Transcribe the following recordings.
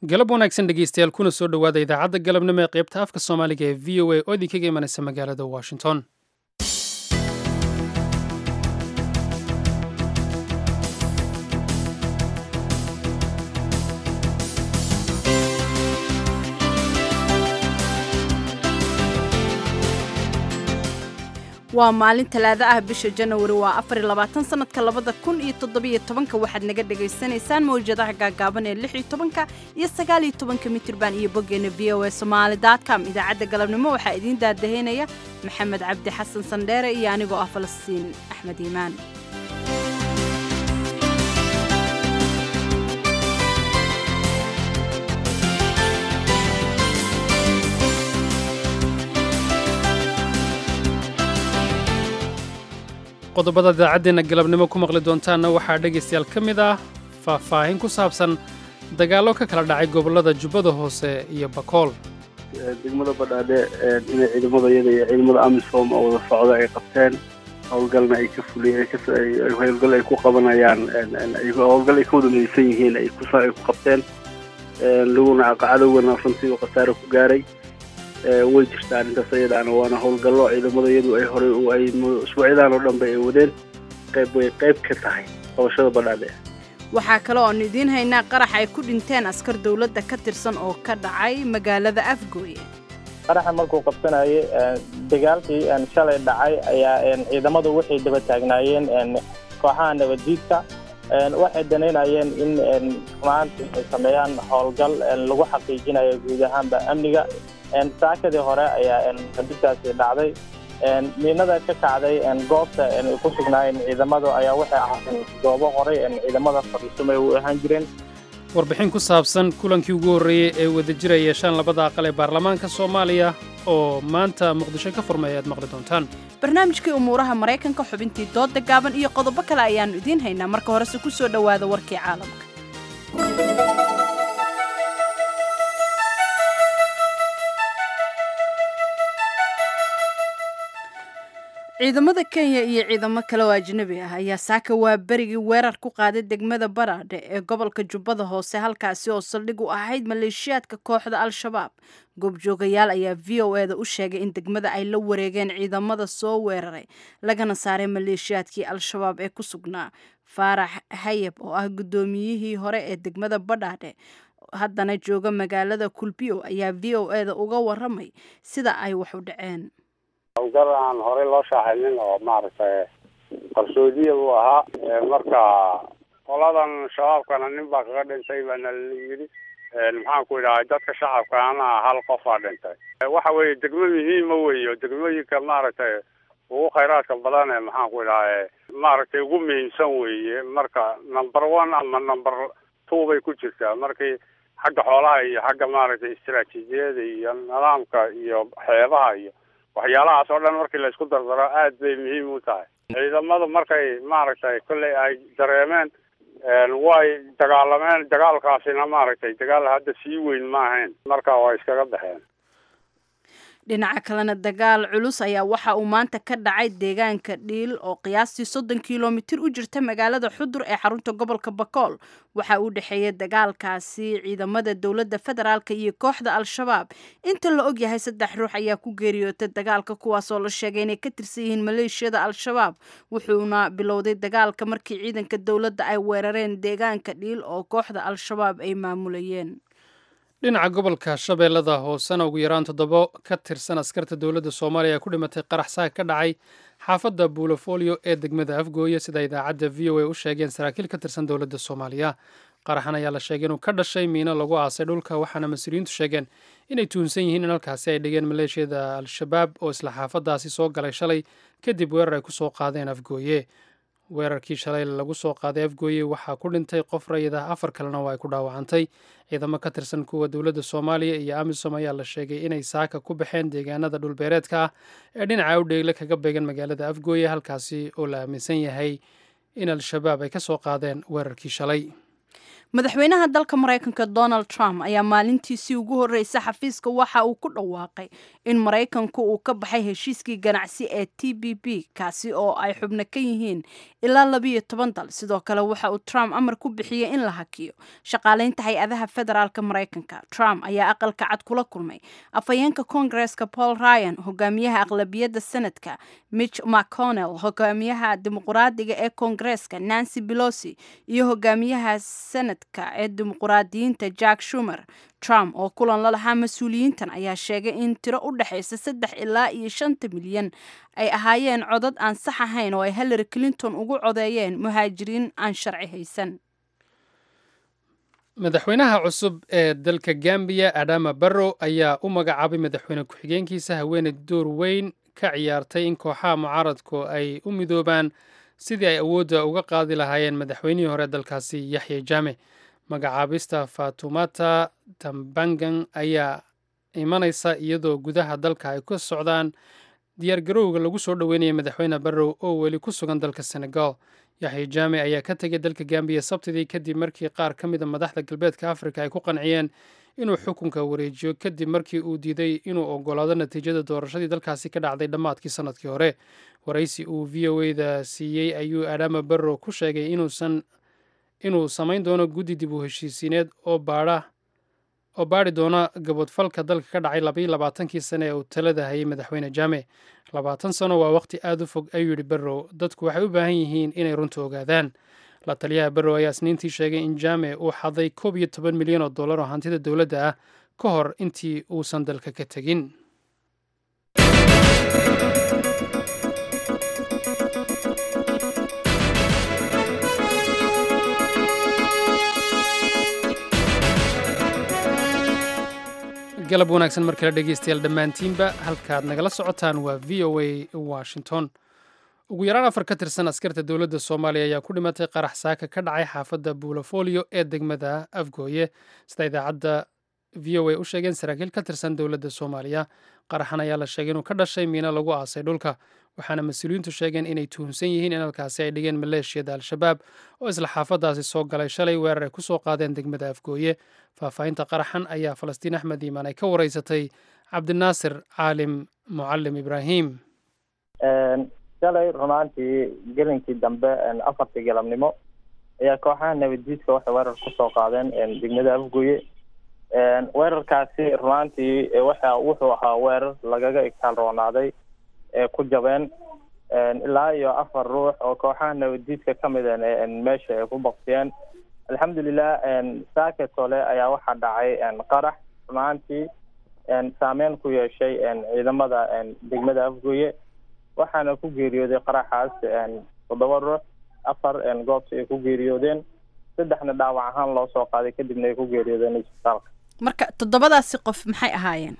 galab wanaagsan dhegeystayaal kuna soo dhowaada idaacadda galabnimo ee qaybta afka soomaaliga ee v o a oo idinkaga imanaysa magaalada washington waa maalin talaado ah bisha janawari waa afar iyo labaatan sanadka labada kun iyo toddobiyo tobanka waxaad naga dhagaysanaysaan mawjadaha gaagaaban ee lix iyo tobanka iyo sagaal iyo tobanka mitirban iyo boggeena v o a somaali com idaacadda galabnimo waxaa idiin daadaheynaya maxamed cabdi xasan sandheere iyo anigoo ah falastiin axmed iimaan qodobada idaacaddeenna galabnimo ku maqli doontaanna waxaa dhegaystayaal ka mid ah faahfaahin ku saabsan dagaallo ka kala dhacay gobollada jubbada hoose iyo bakool degmada badhaadhe inay ciidamada iyada iyo ciidamada amisom oo wada socda ay qabteen howlgalna ay ka fuliyeen howlgal ay ku qabanayaan howlgal ay ka wada maysan yihiin ay ku qabteen laguna cadowgana runtii khasaare ku gaaray way jirtaa arrintaas ayadaana waana howlgallo ciidamada iyadu ay horay ay usbuucyadan oo dhanba ay wadeen qayb way qayb ka tahay qabashada badhaadhe waxaa kale oonu idiin haynaa qarax ay ku dhinteen askar dowladda ka tirsan oo ka dhacay magaalada afgooye qaraxa markuu qabsanayay dagaalkii shalay dhacay ayaa ciidamadu waxay daba taagnaayeen kooxaha nabaddiidka waxay danaynayeen in maanta ay sameeyaan howlgal lagu xaqiijinayo guud ahaanba amniga saakadii hore ayaa xadidtaasi dhacday miinada ka kacday goobta ay ku sugnaayeen ciidamadu ayaa waxay ahaayeen goobo horay ciidamada fadhiisumay u ahaan jireen warbixin ku saabsan kulankii ugu horreeyey ee wadajira yeeshaan labada aqal ee baarlamaanka soomaaliya oo maanta muqdisho ka furmay aad maqli doontaan barnaamijkii umuuraha maraykanka xubintii dooda gaaban iyo qodobo kale ayaannu idiin haynaa marka horese ku soo dhowaada warkii caalamka ciidamada kenya iyo ciidamo kale oo ajnabi ah ayaa saaka waa berigii weerar ku qaaday degmada baraadhe ee gobolka jubbada hoose halkaasi oo saldhig u ahayd maleeshiyaadka kooxda al-shabaab goobjoogayaal ayaa v o e da u sheegay in degmada ay la wareegeen ciidamada soo weeraray lagana saaray maleeshiyaadkii al-shabaab ee ku sugnaa faarax hayab oo ah guddoomiyihii hore ee degmada badhaadhe haddana jooga magaalada kulbiyo ayaa v o e da uga waramay sida ay wax u dhaceen howlgal aan horey loo shaaxinin oo maaragtay qarsoodiya buu ahaa marka qoladan shabaabkana nin baa kaga dhintay baana la yidhi maxaan ku idhahay dadka shacabkaana hal qofaa dhintay waxa weeye degmo muhiima weeyo degmooyinka maaragtay ugu khayraadka badan ee maxaan ku idhahay maaragtay ugu muhiimsan weeye marka number one ama number two bay ku jirtaa markii xagga xoolaha iyo xagga maaragtay istaraatiijiyada iyo nidaamka iyo xeebaha iyo waxyaalahaas oo dhan markii laysku dardaro aad bay muhiim u tahay ciidamadu markay maaragtay kolley ay dareemeen way dagaalameen dagaalkaasina maaragtay dagaal hadda sii weyn ma ahayn marka waa iskaga baxeen dhinaca kalena dagaal culus ayaa waxa uu maanta ka dhacay deegaanka dhiil oo qiyaastii soddon kilomitir u jirta magaalada xudur ee xarunta gobolka bakool waxa uu dhexeeyay dagaalkaasi ciidamada dowladda federaalka iyo kooxda al-shabaab inta la og yahay saddex ruux ayaa ku geeriyootay dagaalka kuwaasoo la sheegay inay ka tirsan yihiin maleeshiyada al-shabaab wuxuuna bilowday dagaalka markii ciidanka dowladda ay weerareen deegaanka dhiil oo kooxda al-shabaab ay maamulayeen dhinaca gobolka shabeellada hoosena ugu yaraan toddobo ka tirsan askarta dowladda soomaaliya ku dhimatay qarax saag ka dhacay xaafadda buulofolio ee degmada afgooye sida idaacadda v o a u sheegeen saraakiil ka tirsan dowladda soomaaliya qaraxan ayaa la sheegay inuu ka dhashay miino lagu aasay dhulka waxaana mas-uuliyiintu sheegeen inay tuhunsan yihiin in halkaasi ay dhigeen maleeshiyada al-shabaab oo isla xaafaddaasi soo galay shalay kadib weerar ay ku soo qaadeen afgooye weerarkii shalay lagu soo qaaday afgooye waxaa ku dhintay qof rayid ah afar kalena waa ay ku dhaawacantay ciidamo ka tirsan kuwa dowladda soomaaliya iyo amisom ayaa la sheegay inay saaka ku baxeen deegaanada dhulbeereedka ah ee dhinaca udheegle kaga beegan magaalada afgooye halkaasi oo la aaminsan yahay in al-shabaab ay ka soo qaadeen weerarkii shalay madaxweynaha dalka maraykanka donald trump ayaa maalintiisii ugu horreysay xafiiska waxa uu ku dhawaaqay in maraykanku uu ka baxay heshiiskii ganacsi ee t b b kaasi oo ay xubno ka yihiin ilaa labiyo toban dal sidoo kale waxa uu trump amar ku bixiyey in la hakiyo shaqaaleynta hay-adaha federaalka maraykanka trump ayaa aqalka cad kula kulmay afhayeenka koongareska paul ryan hogaamiyaha aqlabiyadda senadka mitch mcconnell hogaamiyaha dimuqraadiga ee koongareska nancy belosi iyo hogaamiyaha senad ee dimuquraadiyiinta jack shumer trump oo kulan la lahaa mas-uuliyiintan ayaa sheegay in tiro u dhexaysa saddex ilaa iyo shanta milyan ay ahaayeen codad aan sax ahayn oo ay hillary clinton ugu codeeyeen muhaajiriin aan sharci haysan madaxweynaha cusub ee dalka gambiya adama barrow ayaa u magacaabay madaxweyne ku-xigeenkiisa haweeney door weyn ka ciyaartay in kooxaha mucaaradku ay u midoobaan sidii ay awoodda uga qaadi lahaayeen madaxweynihii hore dalkaasi yaxya jaame magacaabista fatumata tambangan ayaa imanaysa iyadoo gudaha dalka ay ka socdaan diyaargarowga lagu soo dhoweynaya madaxweyne barrow oo weli ku sugan dalka senegal yaxya jaame ayaa ka tegay dalka gambiya sabtidii kadib markii qaar ka mida madaxda galbeedka afrika ay ku qanciyeen inuu xukunka wareejiyo kadib markii uu diiday inuu ogolaado natiijada doorashadii dalkaasi ka dhacday dhammaadkii sanadkii hore waraysi uu v o eda siiyey ayuu adama barrow ku sheegay inuusan inuu samayn doono guddi dib u heshiisiineed oo baadha oo baadhi doona gabodfalka dalka ka dhacay labayo labaatankii sane ee uu talada hayay madaxweyne jaame labaatan sano waa waqti aada u fog ayuu yidhi barrow dadku waxay u baahan yihiin inay runta ogaadaan la taliyaha barrow ayaa isniintii sheegay in jaame uu xaday koob iyo toban milyan oo dollar oo hantida dowladda ah ka hor intii uusan dalka ka tegin galab wanaagsan mar kale dhegeystayaal dhammaantiinba halkaad nagala socotaan waa v o a washington ugu yaraan afar ka tirsan askarta dowladda soomaaliya ayaa ku dhimatay qarax saaka ka dhacay xaafadda buulofolio ee degmada afgooye sida idaacadda v o a u sheegeen saraakiil ka tirsan dowladda soomaaliya qaraxan ayaa la sheegay inuu ka dhashay miino lagu aasay dhulka waxaana mas-uuliyiintu sheegeen inay tuhunsan yihiin in halkaasi ay dhigeen maleeshiyada al-shabaab oo isla xaafaddaasi soo galay shalay weerar ay ku soo qaadeen degmada afgooye faahfaahinta qaraxan ayaa falastiin axmed iimaan ay ka wareysatay cabdinaasir caalim mucalim ibraahim shalay runaantii gelinkii dambe afartii galabnimo ayaa kooxaha nabaddiidka waxay weerar kusoo qaadeen degmada afgooye weerarkaasi runaantii waxa wuxuu ahaa weerar lagaga igtaal roonaaday ee ku jabeen ilaa iyo afar ruux oo kooxaha nabaddiidka ka mid meesha ay ku baktiyeen alxamdulilah saaketole ayaa waxaa dhacay qarax runaantii saameyn ku yeeshay ciidamada degmada afgooye waxaana ku geeriyooday qaraxaas toddoba ruux afar goobta ay ku geeriyoodeen saddexna dhaawac ahaan loo soo qaaday kadibna ay ku geeriyoodeen isbitaalka marka toddobadaasi qof maxay ahaayeen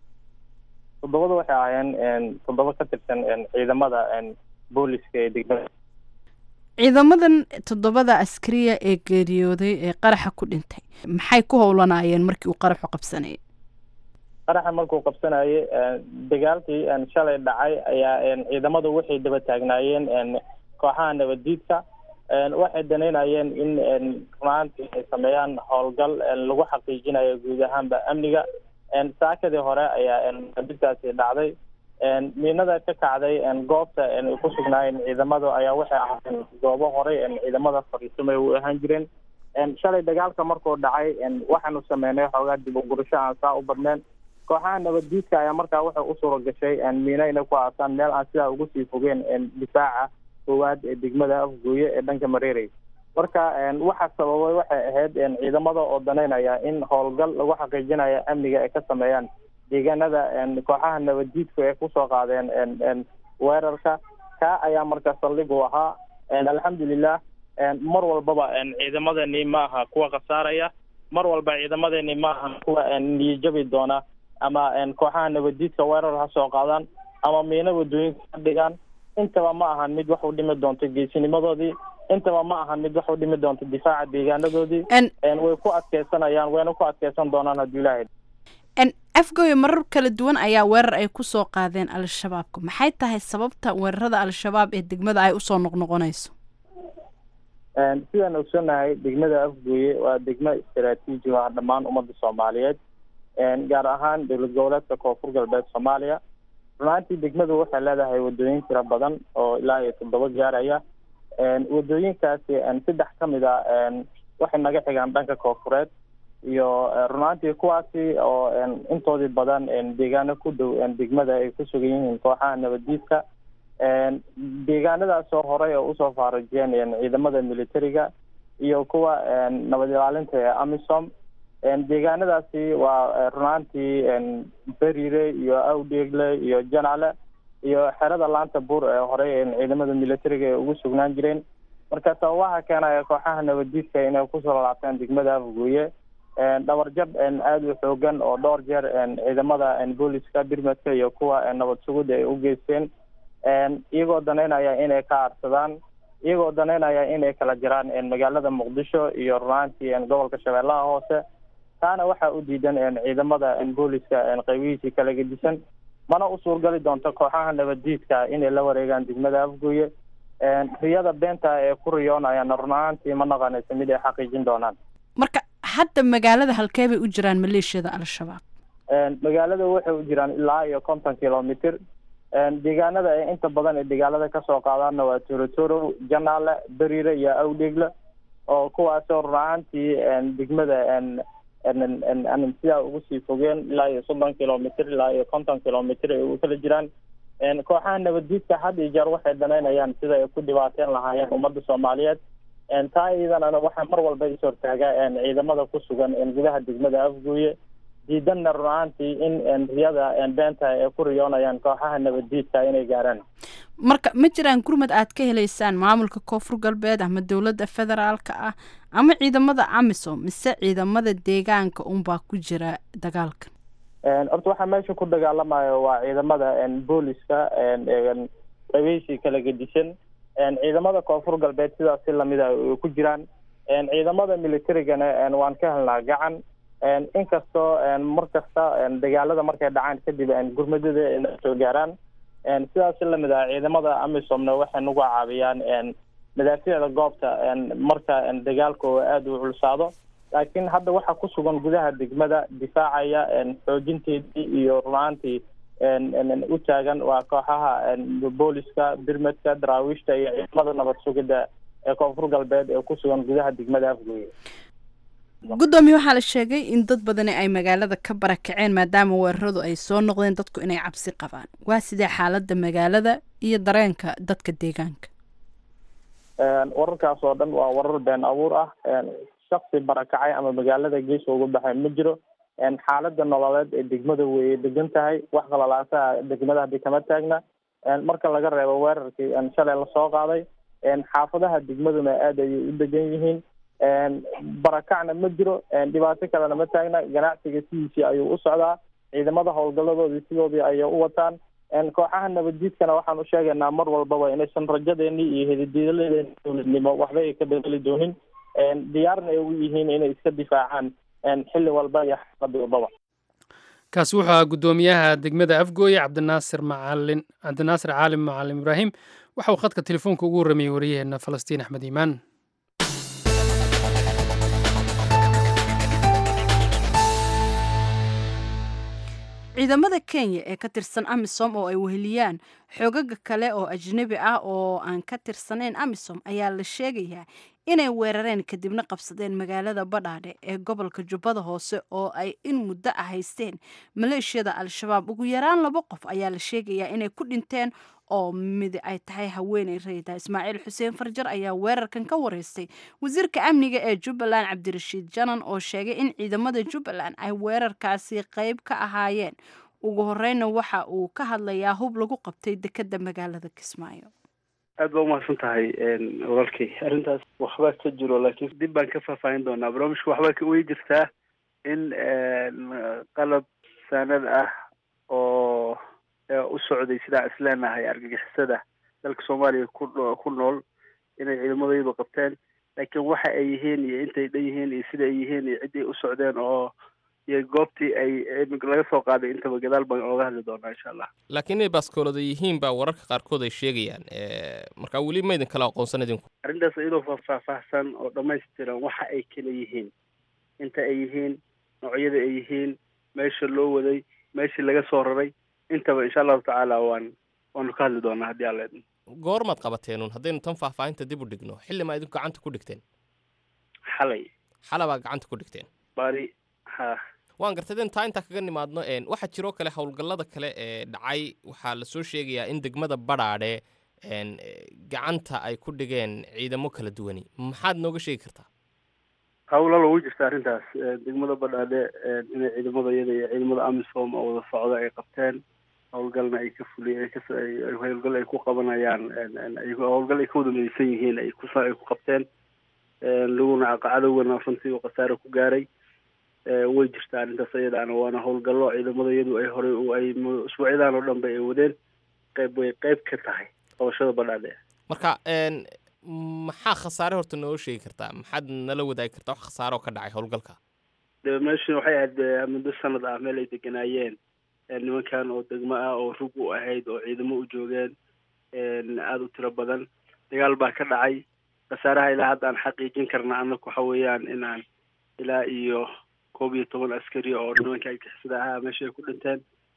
toddobada waxay ahaayeen toddoba ka tirsan ciidamada booliska ee degmada ciidamadan toddobada askariya ee geeriyooday ee qaraxa ku dhintay maxay ku howlanaayeen markii uu qaraxu qabsanayay qaraxa markuu qabsanayay dagaalkii shalay dhacay ayaa ciidamadu waxay daba taagnaayeen kooxaha nabaddiidka waxay danaynayeen in runaantii ay sameeyaan howlgal lagu xaqiijinayo guud ahaanba amniga saakadii hore ayaa nabaddiidkaasi dhacday miinada ka kacday goobta ay ku sugnaayeen ciidamadu ayaa waxay ahaayeen goobo horey ciidamada fariisamay u ahaan jireen shalay dagaalka markuu dhacay waxaanu sameynay xoogaa dib ugurasho aan saa u badneen kooxaha nabaddiidka ayaa markaa waxay u suura gashay miino inay ku aasaan meel aan sidaa ugu sii fogeen difaaca koowaad ee degmada afgooye ee dhanka mareerey marka waxa sababay waxay ahayd ciidamada oo danaynaya in howlgal lagu xaqiijinayo amniga ay ka sameeyaan deegaanada kooxaha nabaddiidku ay kusoo qaadeen weerarka kaa ayaa marka saldhig u ahaa alxamdulilah mar walbaba ciidamadani ma aha kuwa khasaaraya mar walba ciidamadani ma aha kuwa niyajabi doona ama kooxaha nabaddiidka weerar ha soo qaadaan ama miino wadooyinka ka dhigaan intaba ma ahan mid wax u dhimi doonto geesinimadoodii intaba ma ahan mid wax u dhimi doonto difaaca deegaanadoodii way ku adkeysanayaan wayna ku adkeysan doonaan hadduu ilaahay afgooye marar kala duwan ayaa weerar ay ku soo qaadeen al-shabaabka maxay tahay sababta weerarada al-shabaab ee degmada ay usoo noqnoqonayso sidaan ogsonahay degmada afgooye waa degmo istaraatiiji ah dhammaan ummadda soomaaliyeed gaar ahaan dowlad goboleedka koonfur galbeed soomaaliya runaantii degmadu waxay leedahay wadooyin tiro badan oo ilaa iyo toddoba gaaraya wadooyinkaasi saddex ka mid a waxay naga xigaan dhanka koonfureed iyo runaantii kuwaasi oo intoodii badan deegaano ku dhow degmada ay ku sugan yihiin kooxaha nabaddiidka deegaanadaasoo horey oo usoo faarajiyeen ciidamada militariga iyo kuwa nabad ilaalinta ee amisom deegaanadaasi waa runaantii berire iyo awdheegle iyo janale iyo xerada laanta buur ee horey ciidamada militariga ay ugu sugnaan jireen marka sababaha keenaya kooxaha nabaddiidka inay kusoo laabtaan degmada afgooye dhabarjab aada u xoogan oo dhowr jeer ciidamada booliska birmadka iyo kuwa nabad sugudda ay u geysteen iyagoo danaynaya inay ka aarsadaan iyagoo danaynaya inay kala jiraan magaalada muqdisho iyo runaantii gobolka shabeellaha hoose taana waxaa u diidan ciidamada booliska qaybihiisii kala gedisan mana u suurgali doonto kooxaha nabaddiidka inay la wareegaan degmada afgooye riyada beenta ee ku riyoonayana run ahaantii ma naqanaysa mid ay xaqiijin doonaan marka hadda magaalada halkee bay u jiraan maleeshiyada al-shabaab magaalada waxay u jiraan ilaa iyo konton kilomitr deegaanada ay inta badan ee dagaalada kasoo qaadaanna waa torotoro janaale beriire iyo awdhegle oo kuwaasoo run ahaantii degmada sidaa ugu sii fogeen ilaa iyo soddon kilomitr ilaa iyo konton kilomitr ay u kala jiraan kooxaha nabaddiidka had iyo jeer waxay danaynayaan sida ay ku dhibaateen lahaayeen ummadda soomaaliyeed taa iyadanana waxaa mar walba is hortaagaa ciidamada ku sugan gudaha degmada afgooye diidanna run ahaantii in riyada beenta ay ku riyoonayaan kooxaha nabaddiidka inay gaaraan marka ma jiraan gurmad aad ka heleysaan maamulka koonfur galbeed ama dowladda federaalka ah ama ciidamada amisom mise ciidamada deegaanka unbaa ku jira dagaalka horta waxaa meesha ku dagaalamayo waa ciidamada booliska qabiishii kala gedisan ciidamada koonfur galbeed sidaas si lamida ay ku jiraan ciidamada militarigana waan ka helnaa gacan inkastoo mar kasta dagaalada markay dhacaan kadib gurmadada ay soo gaaraan sidaas si lamid ah ciidamada amisomna waxay nagu caawiyaan madaafiicda goobta marka dagaalka oo aada u culsaado laakiin hadda waxaa ku sugan gudaha degmada difaacaya xoojinteedii iyo runaantii u taagan waa kooxaha booliska birmadka daraawiishta iyo ciidamada nabad sugidda ee koonfur galbeed ee ku sugan gudaha degmada afgooye guddoomiye waxaa la sheegay in dad badani ay magaalada ka barakaceen maadaama weeraradu ay soo noqdeen dadku inay cabsi qabaan waa sidee xaaladda magaalada iyo dareenka dadka deegaanka wararkaas oo dhan waa warar been abuur ah shaksi barakacay ama magaalada gees ugu baxay ma jiro xaalada nololeed ee degmada way degan tahay wax qalalaasaha degmada hadii kama taagna marka laga reebo weerarkii shalay lasoo qaaday xaafadaha degmaduna aad ayay u degan yihiin barakacna ma jiro dhibaato kalena ma taagna ganacsiga sidiisii ayuu u socdaa ciidamada howlgaladoodii sidoodii ayay u wataan kooxaha nabaddiidkana waxaan u sheegaynaa mar walbaba inaysan rajadeeni iyo hedidiiladeeni dowladnimo waxba ay ka bedeli doonin diyaarna ay ugu yihiin inay iska difaacaan xilli walba iyo xaalad walbaba kaasi wuxuu ahaa guddoomiyaha degmada afgooye cabdinaasir macalin cabdinaasir caalim macalin ibraahim waxa uu khadka telefoonka ugu warramayey wariyaheenna falastiin axmed iimaan ciidamada kenya ee ka tirsan amisom oo ay weheliyaan xoogaga kale oo ajnabi ah oo aan ka tirsanayn amisom ayaa la sheegayaa inay weerareen kadibna qabsadeen magaalada badhaadhe ee gobolka jubbada hoose oo ay in muddo ah haysteen maleeshiyada al-shabaab ugu yaraan laba qof ayaa la sheegayaa inay ku dhinteen oo mid ay tahay haweeney rayda ismaaciil xuseen farjar ayaa weerarkan ka wareystay wasiirka amniga ee jubbaland cabdirashiid janan oo sheegay in ciidamada jubbaland ay weerarkaasi qayb ka ahaayeen ugu horeyna waxa uu ka hadlayaa hub lagu qabtay dekeda magaalada kismaayo aad baa umahadsan tahay walaalkay arrintaas waxbaa ka jiro laakiin dib baan ka faahfaahin doonaa barnaamijka waxbaa ka way jirtaa in qalab saanad ah oo u socday sidaa isleenahay argagixisada dalka soomaaliya ku ku nool inay ciidamadayadu qabteen laakiin waxa ay yihiin iyo intay dhan yihiin iyo sida ay yihiin iyo ciddii u socdeen oo iyo goobtii ay laga soo qaaday intaba gadaal baan ooga hadli doonaa insha allah laakiin inay baaskoolada yihiin baa wararka qaarkood ay sheegayaan marka weli maydin kala aqoonsan idinku arrintaas iyadoo faahfaahsan oo dhammaystiran waxa ay kala yihiin inta ay yihiin noocyada ay yihiin meesha loo waday meeshii laga soo raray intaba insha allahu tacaala waan waanu ka hadli doonaa haddii alla idmo goormaad qabateenun haddaynu tan faahfaahinta dib u dhigno xilli maa idinku gacanta ku dhigteen xalay xala baa gacanta ku dhigteen bari ha waan gartay den taa intaa kaga nimaadno waxaa jiroo kale howlgallada kale ee dhacay waxaa lasoo sheegayaa in degmada badhaadhe gacanta ay ku dhigeen ciidamo kala duwani maxaad nooga sheegi kartaa hawlalo way jirta arrintaas degmada badhaadhe inay ciidamada iyada iyo ciidamada amisom oo wada socda ay qabteen howlgalna ay ka fuliyeen howlgal ay ku qabanayaan howlgal ay ka wada midaysan yihiin ay ku ay ku qabteen laguna cadowgana runtii uu khasaare ku gaaray way jirtaa arrintaas iyadaana waana howlgallo ciidamada iyadu ay horey ay usbuucyadan oo dhanba ay wadeen qayb way qayb ka tahay qabashada badhaadhe marka maxaa khasaare horta noo sheegi kartaa maxaad nala wadaagi kartaa wax khasaare oo ka dhacay howlgalka de meeshan waxay ahayd muddo sanad ah meel ay deganaayeen nimankan oo degmo ah oo rug u ahayd oo ciidamo u joogeen aada u tiro badan dagaal baa ka dhacay khasaaraha ilaa hadda aan xaqiijin karna annaku waxa weeyaan inaan ilaa iyo koob iyo toban askari oo nimanka agixisada ahaa meesha ay ku dhinteen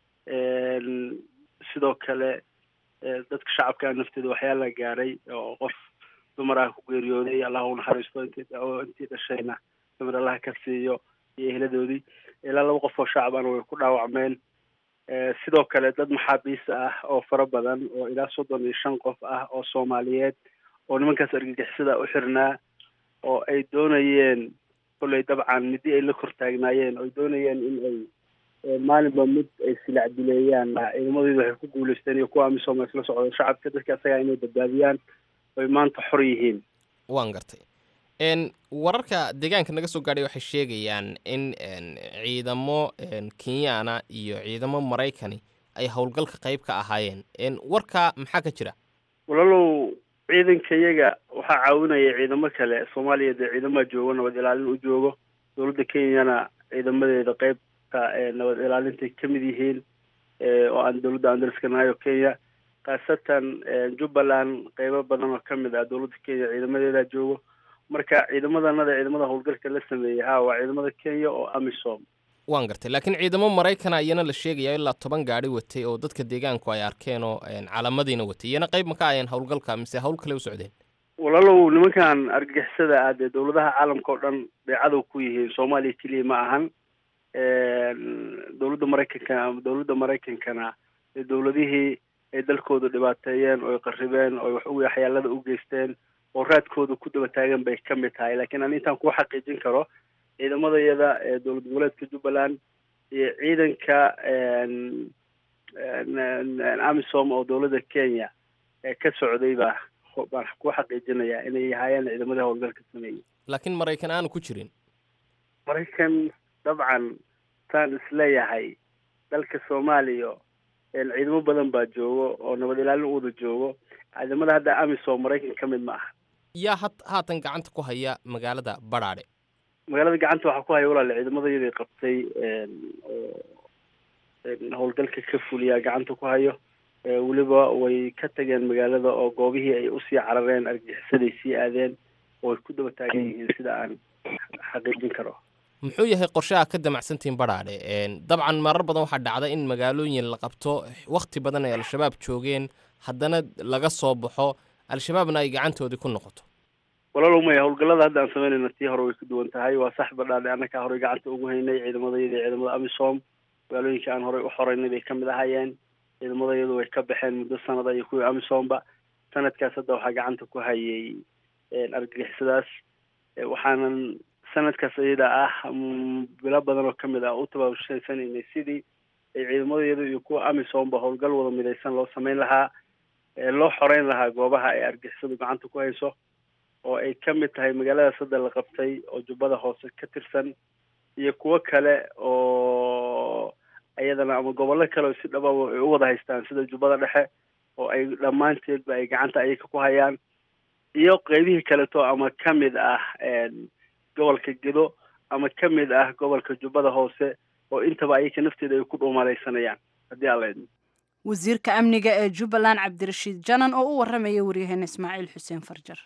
sidoo kale dadka shacabka nafteeda waxyaala gaaray oo qof dumar ah ku geeriyooday allah u naxariisto intii intii dhashayna dumar allaha ka siiyo iyo eheladoodii ilaa laba qof oo shacabana way ku dhaawacmeen sidoo kale dad maxaabiis ah oo fara badan oo ilaa soddon iyo shan qof ah oo soomaaliyeed oo nimankaas argagixisada u xirnaa oo ay doonayeen kolley dabcan midi ay la kor taagnaayeen oo ay doonayeen in ay maalinba mid ay silac dileeyaan ciidamadeedu waxay ku guuleysteen iyo kuwa amisom isla socdo shacabka dadka asagaa inay badbaadiyaan oy maanta xor yihiin waan gartay wararka deegaanka naga soo gaadhay waxay sheegayaan in ciidamo kenyaana iyo ciidamo maraykani ay howlgalka qayb ka ahaayeen warka maxaa ka jira walaalow ciidanka iyaga waxaa caawinaya ciidamo kale soomaaliya dee ciidamaa joogo nabad ilaalin u joogo dowladda kenyana ciidamadeeda qeybta nabad ilaalintay ka mid yihiin oo aan dowladda aan dariskanahayo kenya khaasatan jubbaland qeybo badan oo ka mid ah dowladda kenya ciidamadeeda joogo marka ciidamadanada ciidamada howlgalka la sameeyey ha waa ciidamada kenya oo amisom waan gartay laakiin ciidamo maraykana iyana la sheegaya ilaa toban gaari watay oo dadka deegaanku ay arkeen oo calamadiina watay iyana qayb ma ka ayeen howlgalka mise hawl kale u socdeen walaalow nimankan argagixisada ah dee dowladaha caalamka oo dhan bay cadow ku yihiin soomaaliya keliya ma ahan dowladda maraykanka dowladda maraykankana ee dowladihii ay dalkooda dhibaateeyeen oo ay qarribeen oo wax waxyaalada u geysteen oo raadkooda ku daba taagan bay ka mid tahay laakiin ani intaan kuu xaqiijin karo ciidamadayada ee dowlad goboleedka jubbaland iyo ciidanka amisom oo dowladda kenya ee ka socday baa baan kuu xaqiijinayaa inay ahaayeen ciidamadii howlgalka sameeyey laakiin maraykan aanu ku jirin maraykan dabcan saan isleeyahay dalka soomaaliya ciidamo badan baa joogo oo nabad ilaalin u wada joogo ciidamada hadda amisom maraykan ka mid ma aha yaa ha haatan gacanta ku haya magaalada badhaadhe magaalada gacanta waxaa ku haya walaale ciidamada iyadii qabtay oo howlgalka ka fuliyaa gacanta ku hayo weliba way ka tageen magaalada oo goobihii ay usii carareen argagixisaday sii aadeen oo ay ku daba taagan yihiin sida aan xaqiijin karo muxuu yahay qorshaha ka damacsantihiin badhaadhe dabcan marar badan waxaa dhacda in magaalooyin la qabto wakti badan ay al-shabaab joogeen haddana laga soo baxo al-shabaabna ay gacantoodii ku noqoto walaalow maya howlgallada hadda aan samaynayna tii hore way ka duwan tahay waa sax badhaadhe annakaa horey gacanta ugu haynay ciidamadayada ciidamada amisom magaalooyinka aan horey u xoreynay bay kamid ahaayeen ciidamadayadu way ka baxeen muddo sanada iyo kuwii amisomba sanadkaas hadda waxaa gacanta ku hayay argagixisadaas waxaanan sanadkaas iyada ah bilo badan oo kamid ah u tabaabushaysanaynay sidii ay ciidamadayadu iyo kuwa amisomba howlgal wada midaysan loo sameyn lahaa loo xoreyn lahaa goobaha ay argixisadu gacanta ku hayso oo ay ka mid tahay magaaladaas hadda la qabtay oo jubbada hoose ka tirsan iyo kuwo kale oo iyadana ama gobollo kale oo si dhababa ay u wada haystaan sida jubbada dhexe oo ay dhammaanteedba ay gacanta ayaga ku hayaan iyo qeybihii kaleto ama ka mid ah gobolka gedo ama ka mid ah gobolka jubbada hoose oo intaba ayaka nafteeda ay ku dhuumalaysanayaan haddii alla idmo wasiirka amniga ee jubbaland cabdirashiid janan oo u warramaya waryaheena ismaaciil xuseen farjar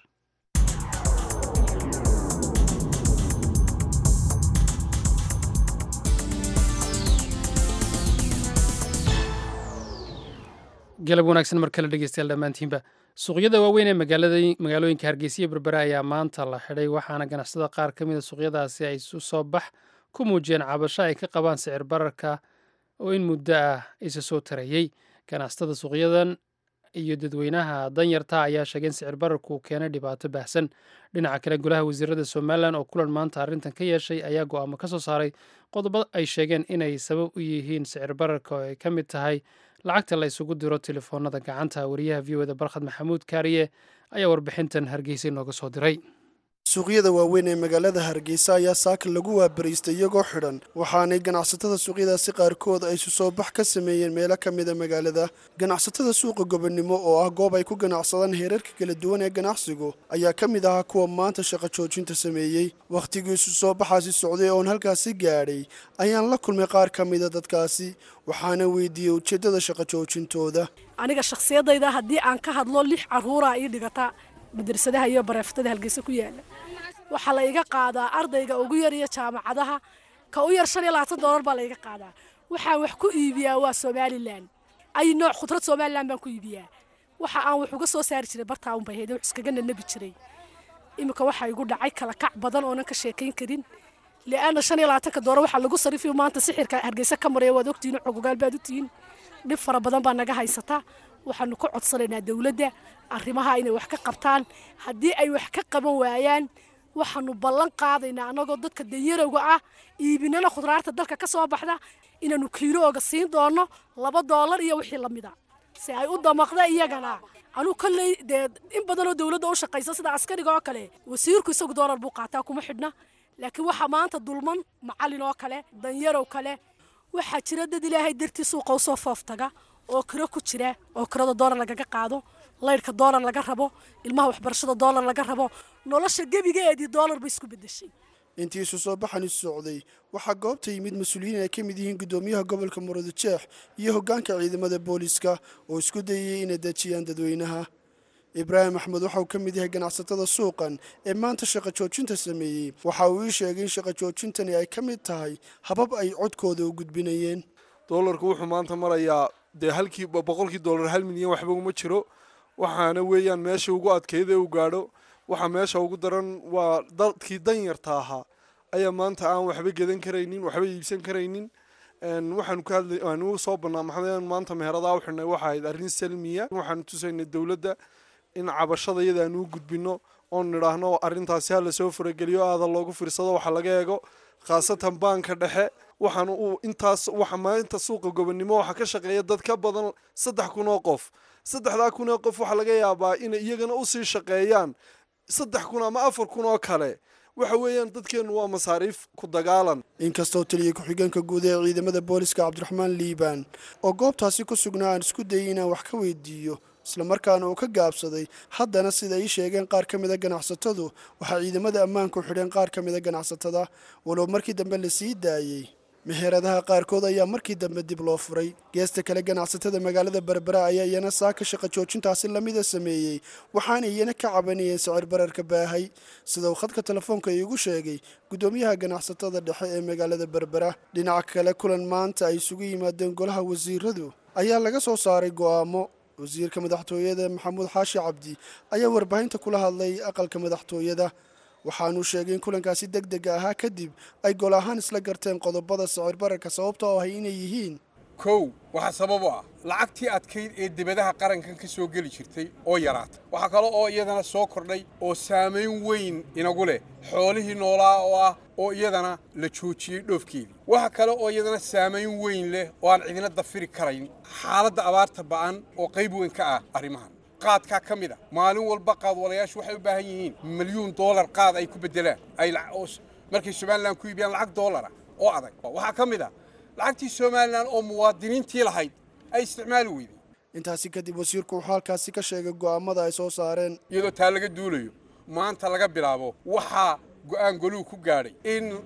galab wanaagsan mar kale dhegeystayaal dhammaantiinba suuqyada waaweyn ee magaalooyinka hargeysa iyo berbera ayaa maanta la xidhay waxaana ganacsada qaar ka mida suuqyadaasi ay isu soo bax ku muujiyeen cabasho ay ka qabaan sicir bararka oo in muddo ah isa soo tarayey ganacsatada suuqyadan iyo dadweynaha danyarta ayaa sheegay in sicir bararku uu keenay dhibaato baahsan dhinaca kale golaha wasiirada somalilan oo kulan maanta arrintan ka yeeshay ayaa go'aamo ka soo saaray qodobo ay sheegeen inay sabab u yihiin sicir bararka oo ay ka mid tahay lacagta la isugu diro telefoonada gacanta wariyaha v o da barkhad maxamuud kaariye ayaa warbixintan hargeysa inooga soo diray suuqyada waaweyn ee magaalada hargeysa ayaa saaka lagu waabariistay iyagoo xidhan waxaanay ganacsatada suuqyadaasi qaarkood ay isu soo bax ka sameeyeen meelo ka mida magaalada ganacsatada suuqa gobonimo oo ah goob ay ku ganacsadaan heerarka kala duwan ee ganacsigu ayaa ka mid ahaa kuwa maanta shaqo joojinta sameeyey wakhtigii isu soo baxaasi socday oon halkaasi gaadhay ayaan la kulmay qaar ka mida dadkaasi waxaana weydiiyey ujeeddada shaqo joojintooda aniga shakhsiyadayda haddii aan ka hadlo lix caruuraa ii dhigata madrasadaha iyo bareeftada halgeysa ku yaala waxaa la iga qaadaa ardayga ugu yar iyo jaamacadaha ka u yar shan iyo labaatan doolar baa la iga qaadaa waxaan wax ku iibiyaa waa somalilan ay nooc khudrad somalilan baan ku iibiyaa waxa aan wax uga soo saari jiray bartaa unbay hayd wax iskaga nanabi jiray iminka waxaa igu dhacay kala kac badan oonan ka sheekayn karin li'aana shan iyo labaatanka doolar waxaa lagu sarifiyo maanta sixirka hargeysa ka maraya waad ogtihiin xogogaal baad u tihiin dhib fara badan baa naga haysataa waxaanu ka codsanaynaa dowladda arrimaha inay wax ka qabtaan haddii ay wax ka qaban waayaan waxaanu ballan qaadaynaa annagoo dadka danyarowga ah iibinana khudraarta dalka ka soo baxda inaanu kiilooga siin doono laba doolar iyo wixii lamida si ay u damaqda iyagana anuu kolley dee in badanoo dowladda u shaqaysa sida askariga oo kale wasiirku isagu doolar buu qaataa kuma xidhna laakiin waxaa maanta dulman macallin oo kale danyarow kale waxaa jira dad ilaahay dartii suuqa usoo fooftaga oo kiro ku jira oo kirada doolar lagaga qaado laydhka doolar laga rabo ilmaha waxbarashada doolar laga rabo nolosha gebigeedii doolar bay isku bedeshay intii isu soo baxani socday waxaa goobta yimid mas-uuliyiin ay ka mid yihiin guddoomiyaha gobolka murudujeex iyo hoggaanka ciidamada booliska oo isku dayayay inay dejiyaan dadweynaha ibraahim axmed waxa uu ka mid yahay ganacsatada suuqan ee maanta shaqo joojinta sameeyey waxa uu ii sheegay in shaqo joojintani ay ka mid tahay habab ay codkooda u gudbinayeen doolarku wuxuu maanta marayaa dee halkii boqolkii doolar hal milyan waxba uma jiro waxaana weeyaan meesha ugu adkayda uu gaadho waxa meesha ugu daran waa dadkii danyarta ahaa ayaa maanta aan waxba gedan karaynin waxba iibsan karaynin waxaanu ka hadlay aanu soo bannaa maxamed maanta meheradaha u xidhnay waxa ahayd arrin salmiya waxaanu tusaynay dowladda in cabashada iyada aanu u gudbino oon nidhaahno arrintaasi ha lasoo farageliyo aada loogu fiirsado waxa laga eego khaasatan baanka dhexe waxaana uu intaas waxa maalinta suuqa gobonimo waxaa ka shaqeeya dad ka badan saddex kun oo qof saddexdaa kun oo qof waxaa laga yaabaa inay iyagana usii shaqeeyaan saddex kun ama afar kun oo kale waxa weeyaan dadkeennu waa masaariif ku dagaalan inkastoo taliya ku-xigeenka guud ee ciidamada booliska cabdiraxmaan liibaan oo goobtaasi ku sugnaa aan isku dayay inaan wax ka weydiiyo islamarkaana uu ka gaabsaday haddana sida ay sheegeen qaar ka mida ganacsatadu waxaa ciidamada ammaanku xidheen qaar ka mida ganacsatada walow markii dambe la sii daayey meheradaha qaarkood ayaa markii dambe dib loo furay geesta kale ganacsatada magaalada berbera ayaa iyana saaka shaqo joojintaasi lamida sameeyey waxaana iyana ka cabanayeen sicir bararka baahay sida uu khadka telefoonka iigu sheegay guddoomiyaha ganacsatada dhexe ee magaalada berbera dhinaca kale kulan maanta ay isugu yimaadeen golaha wasiiradu ayaa laga soo saaray go'aamo wasiirka madaxtooyada maxamuud xaashi cabdi ayaa warbaahinta kula hadlay aqalka madaxtooyada waxaanuu sheegay in kulankaasi deg dega ahaa kadib ay gol ahaan isla garteen qodobada sicir bararka sababta oo ahay inay yihiin kow waxaa sabab u ah lacagtii adkayd ee debadaha qarankan ka soo geli jirtay oo yaraata waxaa kale oo iyadana soo kordhay oo saamayn weyn inagu leh xoolihii noolaa oo ah oo iyadana la joojiyey dhoofkeedii waxa kale oo iyadana saamayn weyn leh oo aan cidina dafiri karayn xaaladda abaarta ba'an oo qayb weyn ka ah arrimahan qaadkaa ka mid a maalin walba qaadwalayaashu waxay u baahan yihiin milyuun doolar qaad ay ku beddelaan ay markay somalilan ku iibiyaan lacag doolara oo adag waxaa ka mid a lacagtii somalilan oo muwaadiniintii lahayd ay isticmaali weyday intaasi kadib wasiirku wuxuu halkaasi ka sheegay go'aamada ay soo saareen iyadoo taa laga duulayo maanta laga bilaabo waxaa go'aan goluhu ku gaadhay in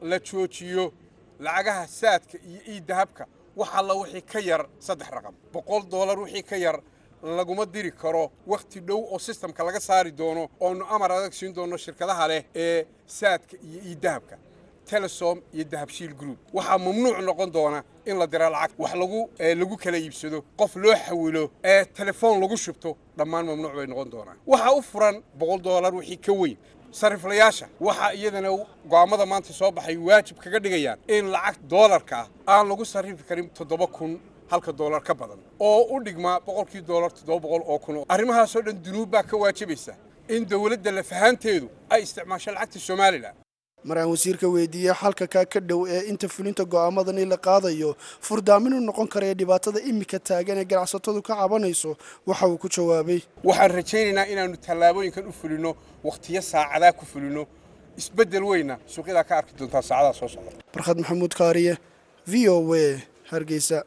la joojiyo lacagaha saadka iyo iidahabka wax alla wixii ka yar saddex raqam boqol doolar wixii ka yar laguma diri karo wakhti dhow oo sistamka laga saari doono oonu amar adag siin doono shirkadaha leh ee saadka iyo iidahabka telesom iyo dahabshiil group waxaa mamnuuc noqon doona in la diro lacag wax lagu lagu kala iibsado qof loo xawilo ee telefoon lagu shubto dhammaan mamnuuc bay noqon doonaan waxaa u furan boqol doolar wixii ka weyn sariflayaasha waxaa iyadana go'aammada maanta soo baxay waajib kaga dhigayaan in lacag doolarka ah aan lagu sarrifi karin toddoba kun halka doolar ka badan oo u dhigmaa boqolkii doolar toddoba boqol oo kun arrimahaasoo dhan dunuub baa ka waajibaysa in dowladda lafahaanteedu ay isticmaasho lacagta somalilan mar aan wasiirka weydiiyey xalka kaa ka dhow ee inta fulinta go'aamadani la qaadayo furdaamin u noqon karaya dhibaatada imika taagan ee ganacsatadu ka cabanayso waxa uu ku jawaabay waxaan rajaynaynaa inaannu tallaabooyinkan u fulinno wakhtiyo saacadaa ku fulinno isbeddel weyna suuqyadaa ka arki doontaa saacadaha soo socda barkhad maxamuud kaariye v o w hargeysa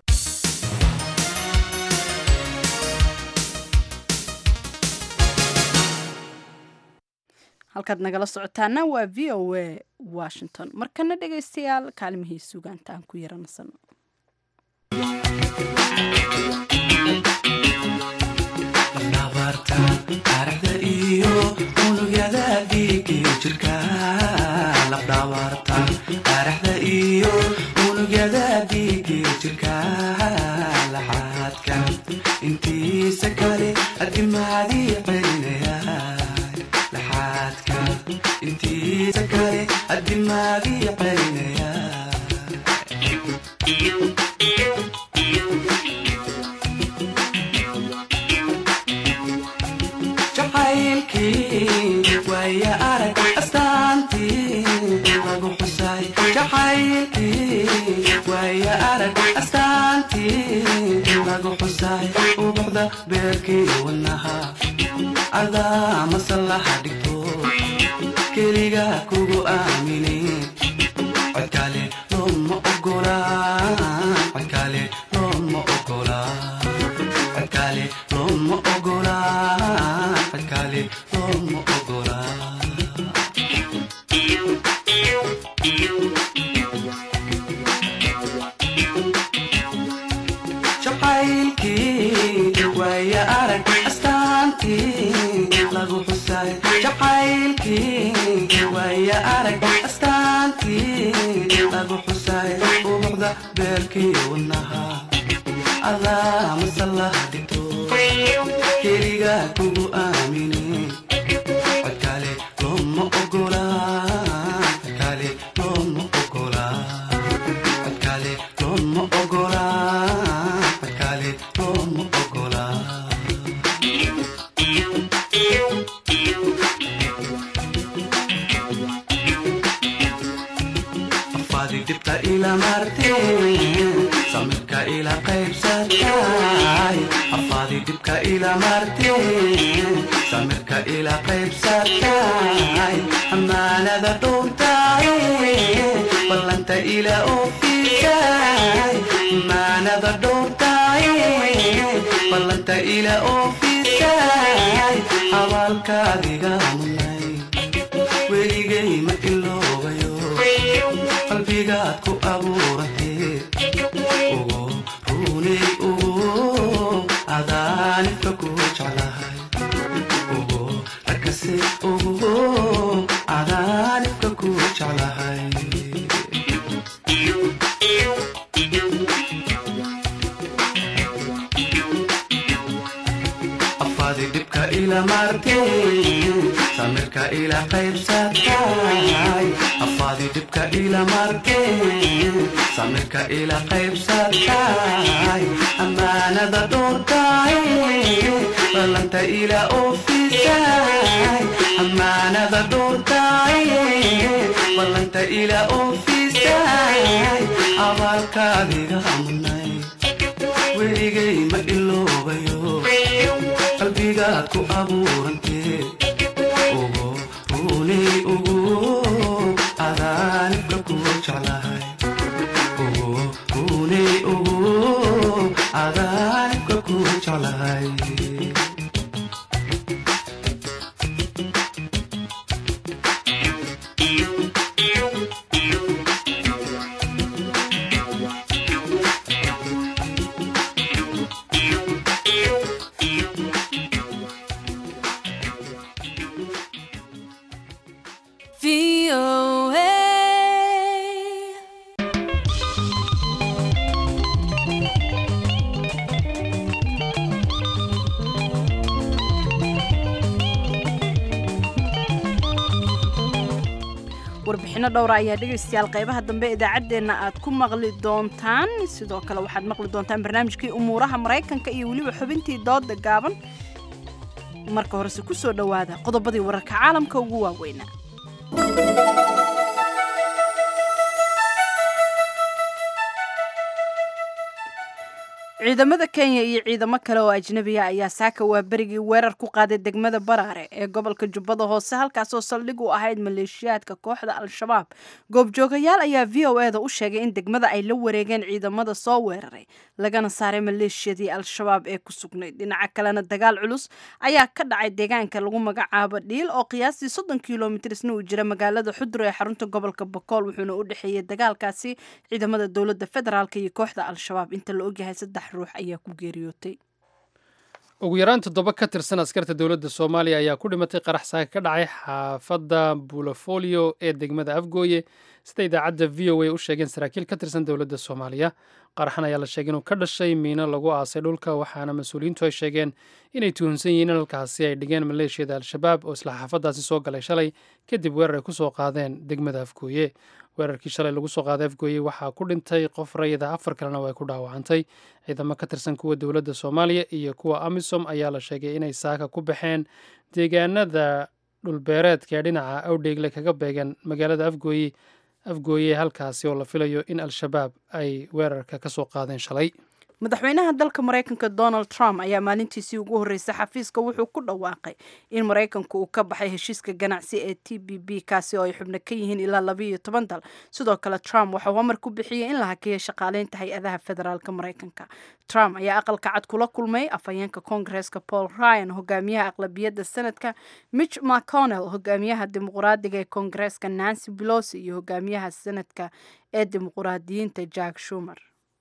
halkaad nagala socotaana waa v o a washington markana dhegaystayaal kaalmihii sugaanta aan ku yaranasano intiisa kale adimaadii celinaya intiisa kale adimaadii celinaya jacaylkii waaya arag astaantii lagu xusay jacaylkii waaya arag astaantii lagu xusay ubuxda beerkii wanaha adaa masallaha dhigto keliga kugu aamine codkale looma ogola codkale looma ogola codkale looma ogola codkale looma ogola jacaylkii waaya arag astaantii lagu xusay jacaylkii waaya arag astaantii lagu xusay ubuxda beerkii wanaha adaa masallaha dhigto keliga kugu aamine codkale looma ogola codkale looma ogola codkale looma ogola codkale looma ogola afaadi dhibta ila marteen samirka ila qaybsatay afaadi dhibka ila marteen samirka ila qaybsatay amaanada dhowrtay ballanta ila oofisay amaanada dhowrtay ballanta ila oofisay abaalkaadiga munay weligay ma iloobayo qalbigaad ku abuurantee ugu runay ugu adaanibka ku jeclahay ugu arkase ugu adaanibka ku jeclahay afaadi dhibka ila marteen samirka ila qaybsatay afaadi dhibka ila marteen samirka ila qaybsatay amaanada dhowrtay ballanta ila oofisay amaanada dhowrtay ballanta ila oofisay abaalkaadiga munay weligay ma iloobayo qalbigaad ku abuurantee ugu runay ugu adaanibka ku jeclahay ugu runay ugu adaanibka ku jeclahay warbixino dhowra ayaa dhegaystayaal qaybaha dambe idaacaddeenna aad ku maqli doontaan sidoo kale waxaad maqli doontaan barnaamijkii umuuraha maraykanka iyo weliba xubintii dooda gaaban marka horese ku soo dhowaada qodobadii wararka caalamka ugu waaweynaa ciidamada kenya iyo ciidamo kale oo ajnabiya ayaa saaka waa berigii weerar ku qaaday degmada baraare ee gobolka jubbada hoose halkaasoo saldhig u ahayd maleeshiyaadka kooxda al-shabaab goobjoogayaal ayaa v o eda u sheegay in degmada ay la wareegeen ciidamada soo weeraray lagana saaray maleeshiyadii al-shabaab ee ku sugnayd dhinaca kalena dagaal culus ayaa ka dhacay deegaanka lagu magacaabo dhiil oo qiyaastii soddon kilomitrsna uu jira magaalada xudro ee xarunta gobolka bokool wuxuuna u dhexeeyey dagaalkaasi ciidamada dowladda federaalk iyo kooxda al-shabaab inta la ogyahay saddex ruux ayaa ku geeriyootay ugu yaraan toddoba ka tirsan askarta dowladda soomaaliya ayaa ku dhimatay qarax saaka ka dhacay xaafadda bulofolio ee degmada afgooye sida idaacadda v o a u sheegeen saraakiil ka tirsan dowladda soomaaliya qaraxan ayaa la sheegay inuu ka dhashay miino lagu aasay dhulka waxaana mas-uuliyiintu ay sheegeen inay tuhunsan yihiin in halkaasi ay dhigeen maleeshiyada al-shabaab oo isla xaafaddaasi soo galay shalay kadib weerar ay ku soo qaadeen degmada afgooye weerarkii shalay lagu soo qaaday afgooye waxaa ku dhintay qof rayida afar kalena way ku dhaawacantay ciidamo ka tirsan kuwa dowladda soomaaliya iyo kuwa amisom ayaa la sheegay inay saaka ku baxeen deegaanada dhulbeereedka ee dhinaca awdheegle kaga beegan magaalada afgooye afgooye halkaasi oo la filayo in al-shabaab ay weerarka ka soo qaadeen shalay madaxweynaha dalka maraykanka donald trump ayaa maalintiisii ugu horreysay xafiiska wuxuu ku dhawaaqay in maraykanku uu ka baxay heshiiska ganacsi ee t b b kaasi oo ay xubno ka yihiin ilaa labayo toban dal sidoo kale trump waxauu amar ku bixiyey in la hakeeyo shaqaaleynta hay-adaha federaalk maraykanka trump ayaa aqalka cad kula kulmay afhayeenka koongareeska paul ryan hogaamiyaha aqlabiyadda senadka mitch mcconnell hogaamiyaha dimuqraadiga ee koongareeska nancy belosi iyo hogaamiyaha senadka ee dimuqraadiyiinta jack shumer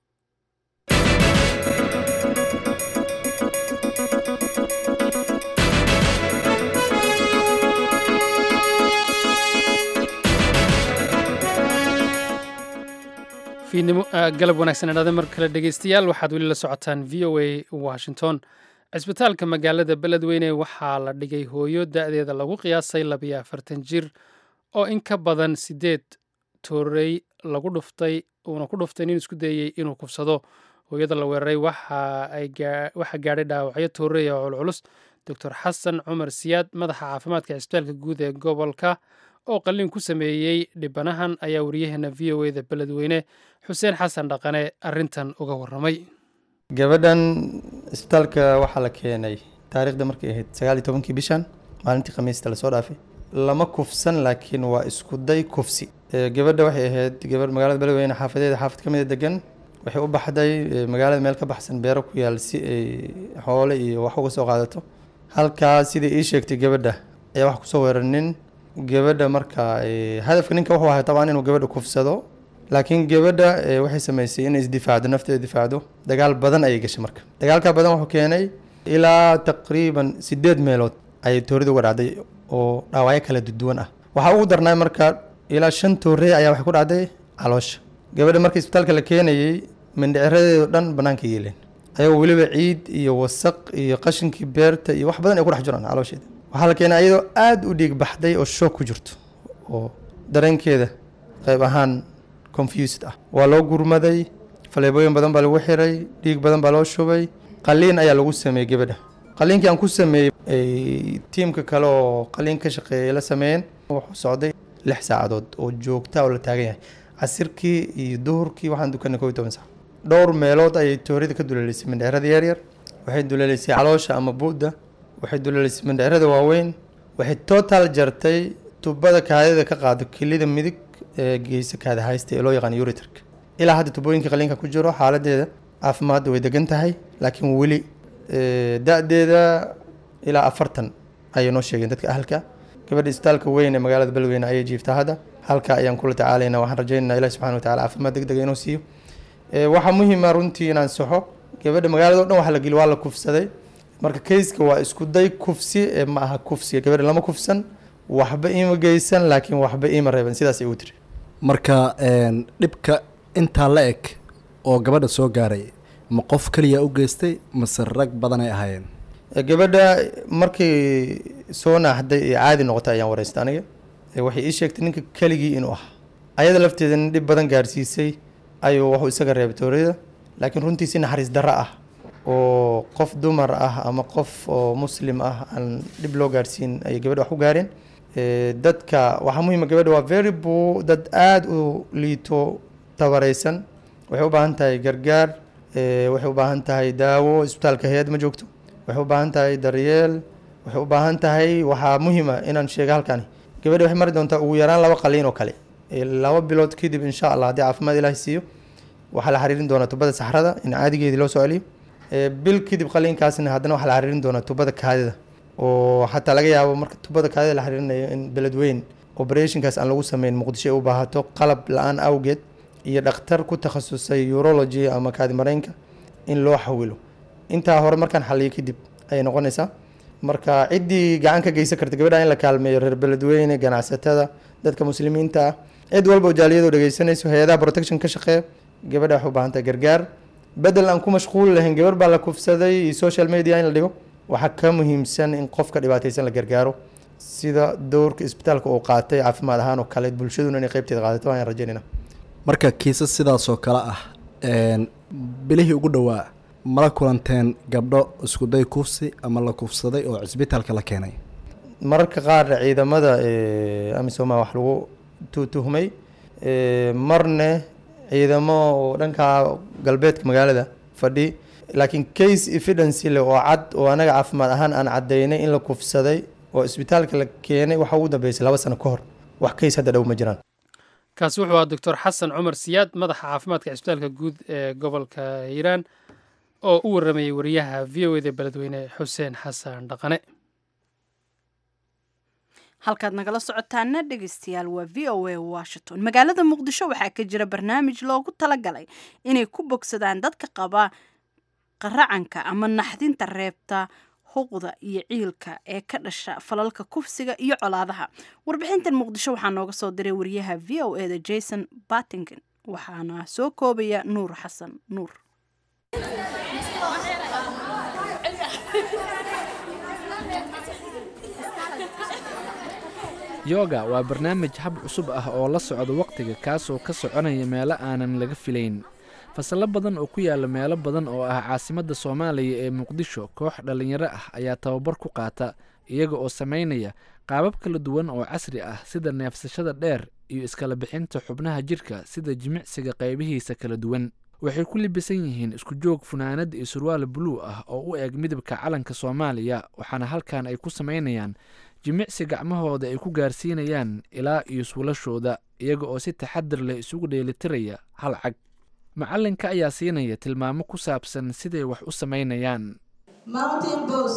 galab wanaagsan idhaade mar kale dhegeystayaal waxaad weli la socotaan v o a washington cisbitaalka magaalada beledweyne waxaa la dhigay hooyo da-deeda lagu qiyaasay labiyo afartan jir oo in ka badan sideed toorey lagu dhuftay uuna ku dhuftay nin isku dayey inuu kufsado hooyada la weeraray waxaa gaadhay dhaawacyo toorey oo culculus doctor xasan cumar siyaad madaxa caafimaadka cisbitaalka guud ee gobolka oo qalliin ku sameeyey dhibanahan ayaa wariyaheena v o eda beledweyne xuseen xasan dhaqane arintan uga waramay gabadhan isbitaalka waxaa la keenay taariikhda markay ahayd sagaal iyo tobankii bishan maalintii khamiista lasoo dhaafay lama kufsan laakiin waa iskuday kufsi gabadha waxay ahayd gabadh magaalada beledweyne xaafadeeda xaafad ka mida degan waxay u baxday magaalada meel ka baxsan beero ku yaal si ay xoole iyo wax uga soo qaadato halkaas sidai ii sheegtay gabadha ayaa wax kusoo weeranin gabadha marka hadafka ninka wuxuu ahay tabaan inuu gabadha kufsado laakiin gabadha waxay sameysay inay isdifaacdo nafteeda difaacdo dagaal badan ayay gashay marka dagaalka badan wuxuu keenay ilaa taqriiban sideed meelood ayay toorida uga dhacday oo dhaawacyo kala duwan ah waxaa ugu darnay marka ilaa shan toorey ayaa waxay ku dhacday caloosha gabadha marka isbitaalka la keenayey mindhiciradeedo dhan banaanka yeeleen ayagoo weliba ciid iyo wasaq iyo qashinkii beerta iyo wax badan ay ku dhex jiraan caloosheeda waxaa la keenay ayadoo aada u dhiig baxday oo shoog ku jirto oo dareenkeeda qayb ahaan confused ah waa loo gurmaday faleebooyin badan baa lagu xiray dhiig badan baa loo shubay qaliin ayaa lagu sameeyey gabadha qaliinkii aan ku sameeyey tiimka kale oo qaliin ka shaqeeyay la sameeyeen wuxuu socday lix saacadood oo joogta oo la taagan yahay casirkii iyo duhurkii waxaan dukanay kow iyo toban saac dhowr meelood ayay toorida ka duleelisay mindhicirada yaryar waxay duleelisay caloosha ama bu'da waxay duleelisay mindhicirada waaweyn waxay total jartay tubada kaadida ka qaado kelida midig ee geysa kaada haysta ee loo yaqaan uritarka ilaa hadda tubooyinka qaliinka ku jiro xaaladeeda caafimaadda way degan tahay laakiin weli da-deeda ilaa afartan ayay noo sheegeen dadka ahalka gabadha isbitaalka weyn ee magaalada beledweyne ayay jiiftaa hadda halka ayaan kula tacaalaynaa waxaan rajaynaynaa ilahi subxana watacala caafimaad deg dega inuu siiyo waxaa muhiima runtii inaan saxo gabadha magaalada o dhan waxa la geli waa la kufsaday marka kayska waa isku day kufsi ee ma aha kufsiga gabadha lama kufsan waxba iima geysan laakiin waxba iima reeban sidaas ay u tiri marka een, dhibka intaa la eg oo gabadha soo gaaray ma qof keliya u geystay mase rag badan ay ahaayeen Ee, gabadha markay soo naaxday ee caadi noqotay ayaan wareystay aniga Ee, waxay ii sheegtay ninka keligii inuu ahaa ayada lafteeda nin dhib badan gaarsiisay ayuu wuxuu isaga reebay tooriyada laakiin runtii si naxariis darro ah oo qof dumar ah ama qof oo muslim ah aan dhib loo gaarsiin ayay gabadha wax ku gaareen Ee, dadka waxaa muhiima gabadha waa very poor dad aada u liito tabaraysan waxay u baahan tahay gargaar ee, waxay u baahan tahay daawo isbitaalka hay-ad ma joogto waxay u baahan tahay daryeel waxay u baahan tahay waxaa muhiima inaan sheego halkani gabadha waxay mari doontaa ugu yaraan laba qaliin oo kale Ee, laba bilood kadib insha allah haddii caafimaad ilaahi siiyo waxaa la xiriirin doonaa tubada saxrada in caadigeedii loo soo celiyo Ee, bil kadib qaliinkaasna haddana waxaa la xiriirin doonaa tubada kaadida oo xataa laga yaabo marka tubada kaadida la xiriirinayo in beledweyn operationkaas aan lagu sameyn muqdisho ay u baahato qalab la-aan awgeed iyo dhakhtar ku takhasusay urology ama kaadi mareenka in loo xawilo intaa hore markaan xaliyo kadib ayay noqonaysaa marka ciddii gacan ka geysan karta gabadha in la kaalmeeyo reer beledweyne ganacsatada dadka muslimiinta ah cid walba oo jaaliyadu dhegeysanayso hay-adaha protection ka shaqeeya gabadha waxay u baahan tahay gargaar bedel aan ku mashquul lahayn gabar baa la kufsaday iyo social media in la dhigo waxaa ka muhiimsan in qofka dhibaataysan la gargaaro sida dowrka isbitaalka uu qaatay caafimaad ahaan oo kale bulshaduna inay qeybteeda qaadato ayaan rajaynayna marka kiisas sidaasoo kale ah een, bilihii ugu dhowaa mala kulanteen gabdho iskuday kufsi ama la kufsaday oo cisbitaalka la keenay mararka qaar ciidamada eh, amisoma wax lagu tu- tuhmay Eh, marne ciidamo oo dhanka galbeedka magaalada fadhi laakiin case evidence leh oo cad oo anaga caafimaad ahaan aan cadaynay in la kufsaday oo isbitaalka la keenay waxa ugu dambeysay laba sano ka hor wax case hadda dhow ma jiraan kaasi wuxuu ahaa doctor xasan cumar siyaad madaxa caafimaadka cisbitaalka guud ee gobolka hiiraan oo u waramayay wariyaha v o eda beledweyne xuseen xasan dhaqane halkaad nagala socotaana dhegeystayaal waa v o a washington magaalada muqdisho waxaa ka jira barnaamij loogu talagalay inay ku bogsadaan dadka qaba qaracanka ama naxdinta reebta huqda iyo ciilka ee ka dhasha falalka kufsiga iyo colaadaha warbixintan muqdisho waxaa nooga soo diray wariyaha v o eda jason battington waxaana soo koobaya nuur xasan nuur yoga waa barnaamij hab cusub ah oo la socda wakhtiga kaasoo ka soconaya meelo aanan laga filayn fasallo badan oo ku yaala meelo badan oo ah caasimadda soomaaliya ee muqdisho koox dhallinyaro ah ayaa tababar ku qaata iyaga oo samaynaya qaabab kala duwan oo casri ah sida neefsashada dheer iyo iskala bixinta xubnaha jidhka sida jimicsiga qaybihiisa kala duwan waxay ku libisan yihiin isku joog funaanad iyo surwaal buluu ah oo u eg midabka calanka soomaaliya waxaana halkan ay ku samaynayaan jimicsi gacmahooda ay ku gaarsiinayaan ilaa iyo suulashooda iyaga oo si taxadir leh isugu dheelitiraya hal cag macallinka ayaa siinaya tilmaamo ku saabsan siday wax u samaynayaan Mountain pose.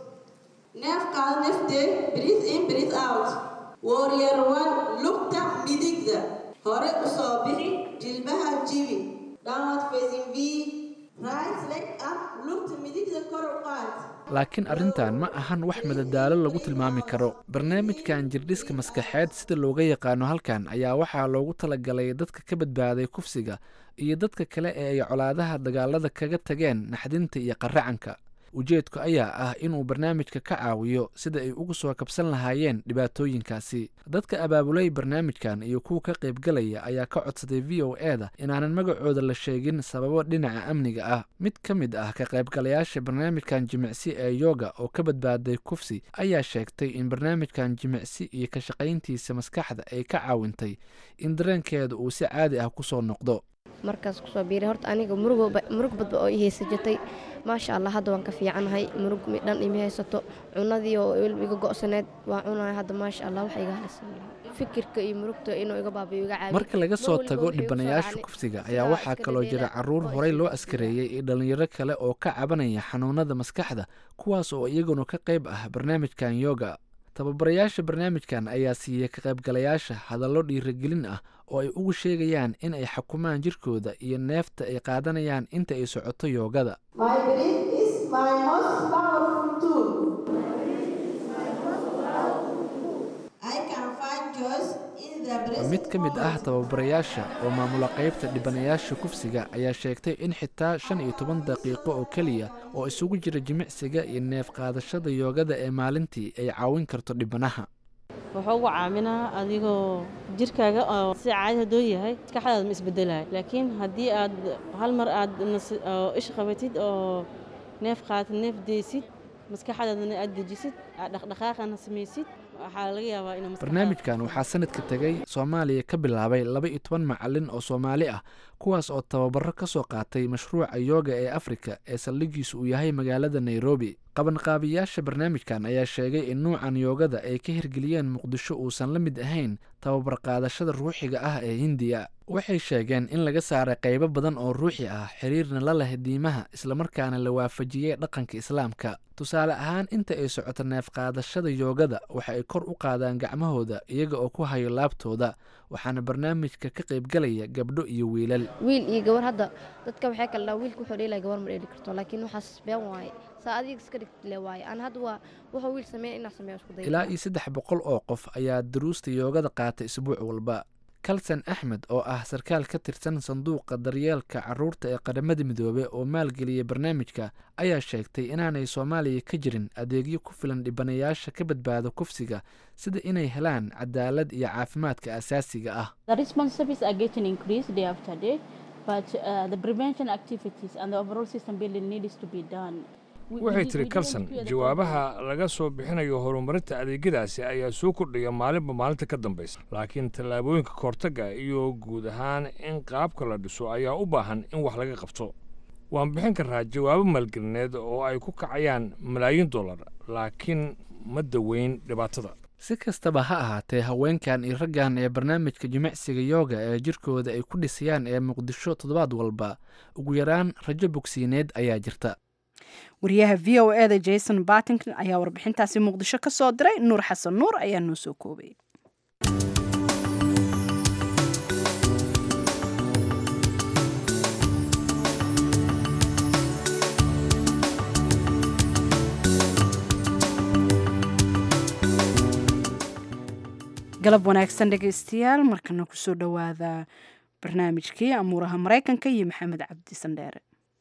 Neef qaado neefte, breathe in, breathe out. Warrior one, lugta midigda. Hore u soo bixi, jilbaha jibi. Downward facing V. Right leg up, lugta midigda kor u qaad. laakiin arrintan ma ahan wax madadaalo lagu tilmaami karo barnaamijkan jirdhiska maskaxeed sida looga yaqaano halkan ayaa waxaa loogu talagalay dadka ka badbaaday kufsiga iyo dadka kale ee ay colaadaha dagaalada kaga tageen naxdinta iyo qaracanka ujeedku ayaa ah inuu barnaamijka ka caawiyo sida ay uga soo kabsan lahaayeen dhibaatooyinkaasi dadka abaabulay barnaamijkan iyo kuwa ka qaybgalaya ayaa ka codsaday v o eda inaanan magacooda la sheegin sababo dhinaca amniga ah mid ka mid ah ka qaybgalayaasha barnaamijkan jimicsi ee yoga oo ka badbaaday kufsi ayaa sheegtay in barnaamijkan jimicsi iyo ka shaqayntiisa maskaxda ay ka caawintay in dareenkeeda uu si caadi ah kusoo noqdo markaas kusoo biiray horta aniga murug murug badba oo i haysa jirtay maasha allah hadda waan ka fiicanahay murug dhan ima haysato cunadii oo iga go'saneed waan cunahay hadda maasha allah wax iga halisan fikirka iyo murugta inuu iga baabiyo iga caawiyo marka laga soo tago dhibanayaasha kufsiga ayaa waxaa kaloo jira caruur horey loo askareeyey iyo dhallinyaro kale oo ka cabanaya xanuunada maskaxda kuwaas oo iyaguna ka qayb ah barnaamijkan yoga tababarayaasha barnaamijkan ayaa siiyey ka qaybgalayaasha hadallo dhiirigelin ah oo ay ugu sheegayaan in ay xukumaan jirkooda iyo neefta ay qaadanayaan inta ay socoto yoogada My breath is my most powerful tool. was in the breast mid ka mid ah tababarayaasha oo maamula qaybta dhibanayaasha kufsiga ayaa sheegtay in xitaa shan iyo toban daqiiqo oo keliya oo isugu jira jimicsiga iyo neef qaadashada yoogada ee maalintii ay caawin karto dhibanaha wuxuu ugu caaminaa adigoo jirkaaga oo si caadi hadduu yahay maskaxdaada ma isbedelayo laakiin haddii aad hal mar aad nas- oo ish qabatid oo neef qaatid neef deysid maskaxdaadana aad dejisid aad dhaqdhaqaaqana samaysid waxaa laga yaabaa inuu maskaxdaada- barnaamijkan waxaa sanadka tegay soomaaliya ka bilaabay laba iyo toban macalin oo soomaali ah kuwaas oo tababaro ka soo qaatay mashruuca yooga ee afrika ee saldhigiisu uu yahay magaalada nairobi qabanqaabiyaasha barnaamijkan ayaa sheegay in nuucan yoogada ay ka hirgeliyeen muqdisho uusan la mid ahayn tababar qaadashada ruuxiga ah ee hindiya waxay sheegeen in laga saaray qaybo badan oo ruuxi ah xiriirna la leh diimaha islamarkaana la waafajiyey dhaqanka islaamka tusaale ahaan inta ay socoto neef qaadashada yoogada waxa ay kor u qaadaan gacmahooda iyaga oo ku hayo laabtooda waxaana barnaamijka ka qaybgalaya gabdho iyo wiilal wiil iyo gabar hadda dadka waxay kala dhaha wiilka wuxuu dheelaya gabar ma dheeli karto laakiin waxaas been waaye saa adiga iska dhigti le waaye aan hadda waa wuxuu wiil sameeya inaa sameeya isku daya ilaa iyo saddex boqol oo qof ayaa duruusta yoogada qaata isbuuc walba kalsan axmed oo ah sarkaal ka tirsan sanduuqa daryeelka caruurta ee qaramada midoobey oo maalgeliyay barnaamijka ayaa sheegtay inaanay soomaaliya ka jirin adeegyo ku filan dhibanayaasha ka badbaado kufsiga sida inay helaan cadaalad iyo caafimaadka asaasiga ah The responsibilities are getting increased day after day, but uh, the prevention activities and the overall system building needs to be done. We- we waxay did- tiri we didn't kalson cure the jawaabaha laga soo bixinayo horumarinta adeegyadaasi ayaa soo kordhaya maalinba maalinta ka dambaysa laakiin tallaabooyinka kahortagga iyo guud ahaan in qaabka la dhiso ayaa u baahan in wax laga qabto waan bixin karaa jawaabo maalgelineed oo ay ku kacayaan malaayiin dollar laakiin ma daweyn dhibaatada si kastaba ha ahaatee haweenkan iyo raggan ee barnaamijka jimicsiga yooga ee jirkooda ay ku dhisayaan ee muqdisho toddobaad walba ugu yaraan rajo bogsiineed ayaa jirta wariyaha v o e da jason bartington ayaa warbixintaasi muqdisho ka soo diray nuur xasan nuur ayaa noo soo koobay galab wanaagsan dhegaystayaal markana kusoo dhowaada barnaamijkii amuuraha maraykanka iyo maxamed cabdi sandheere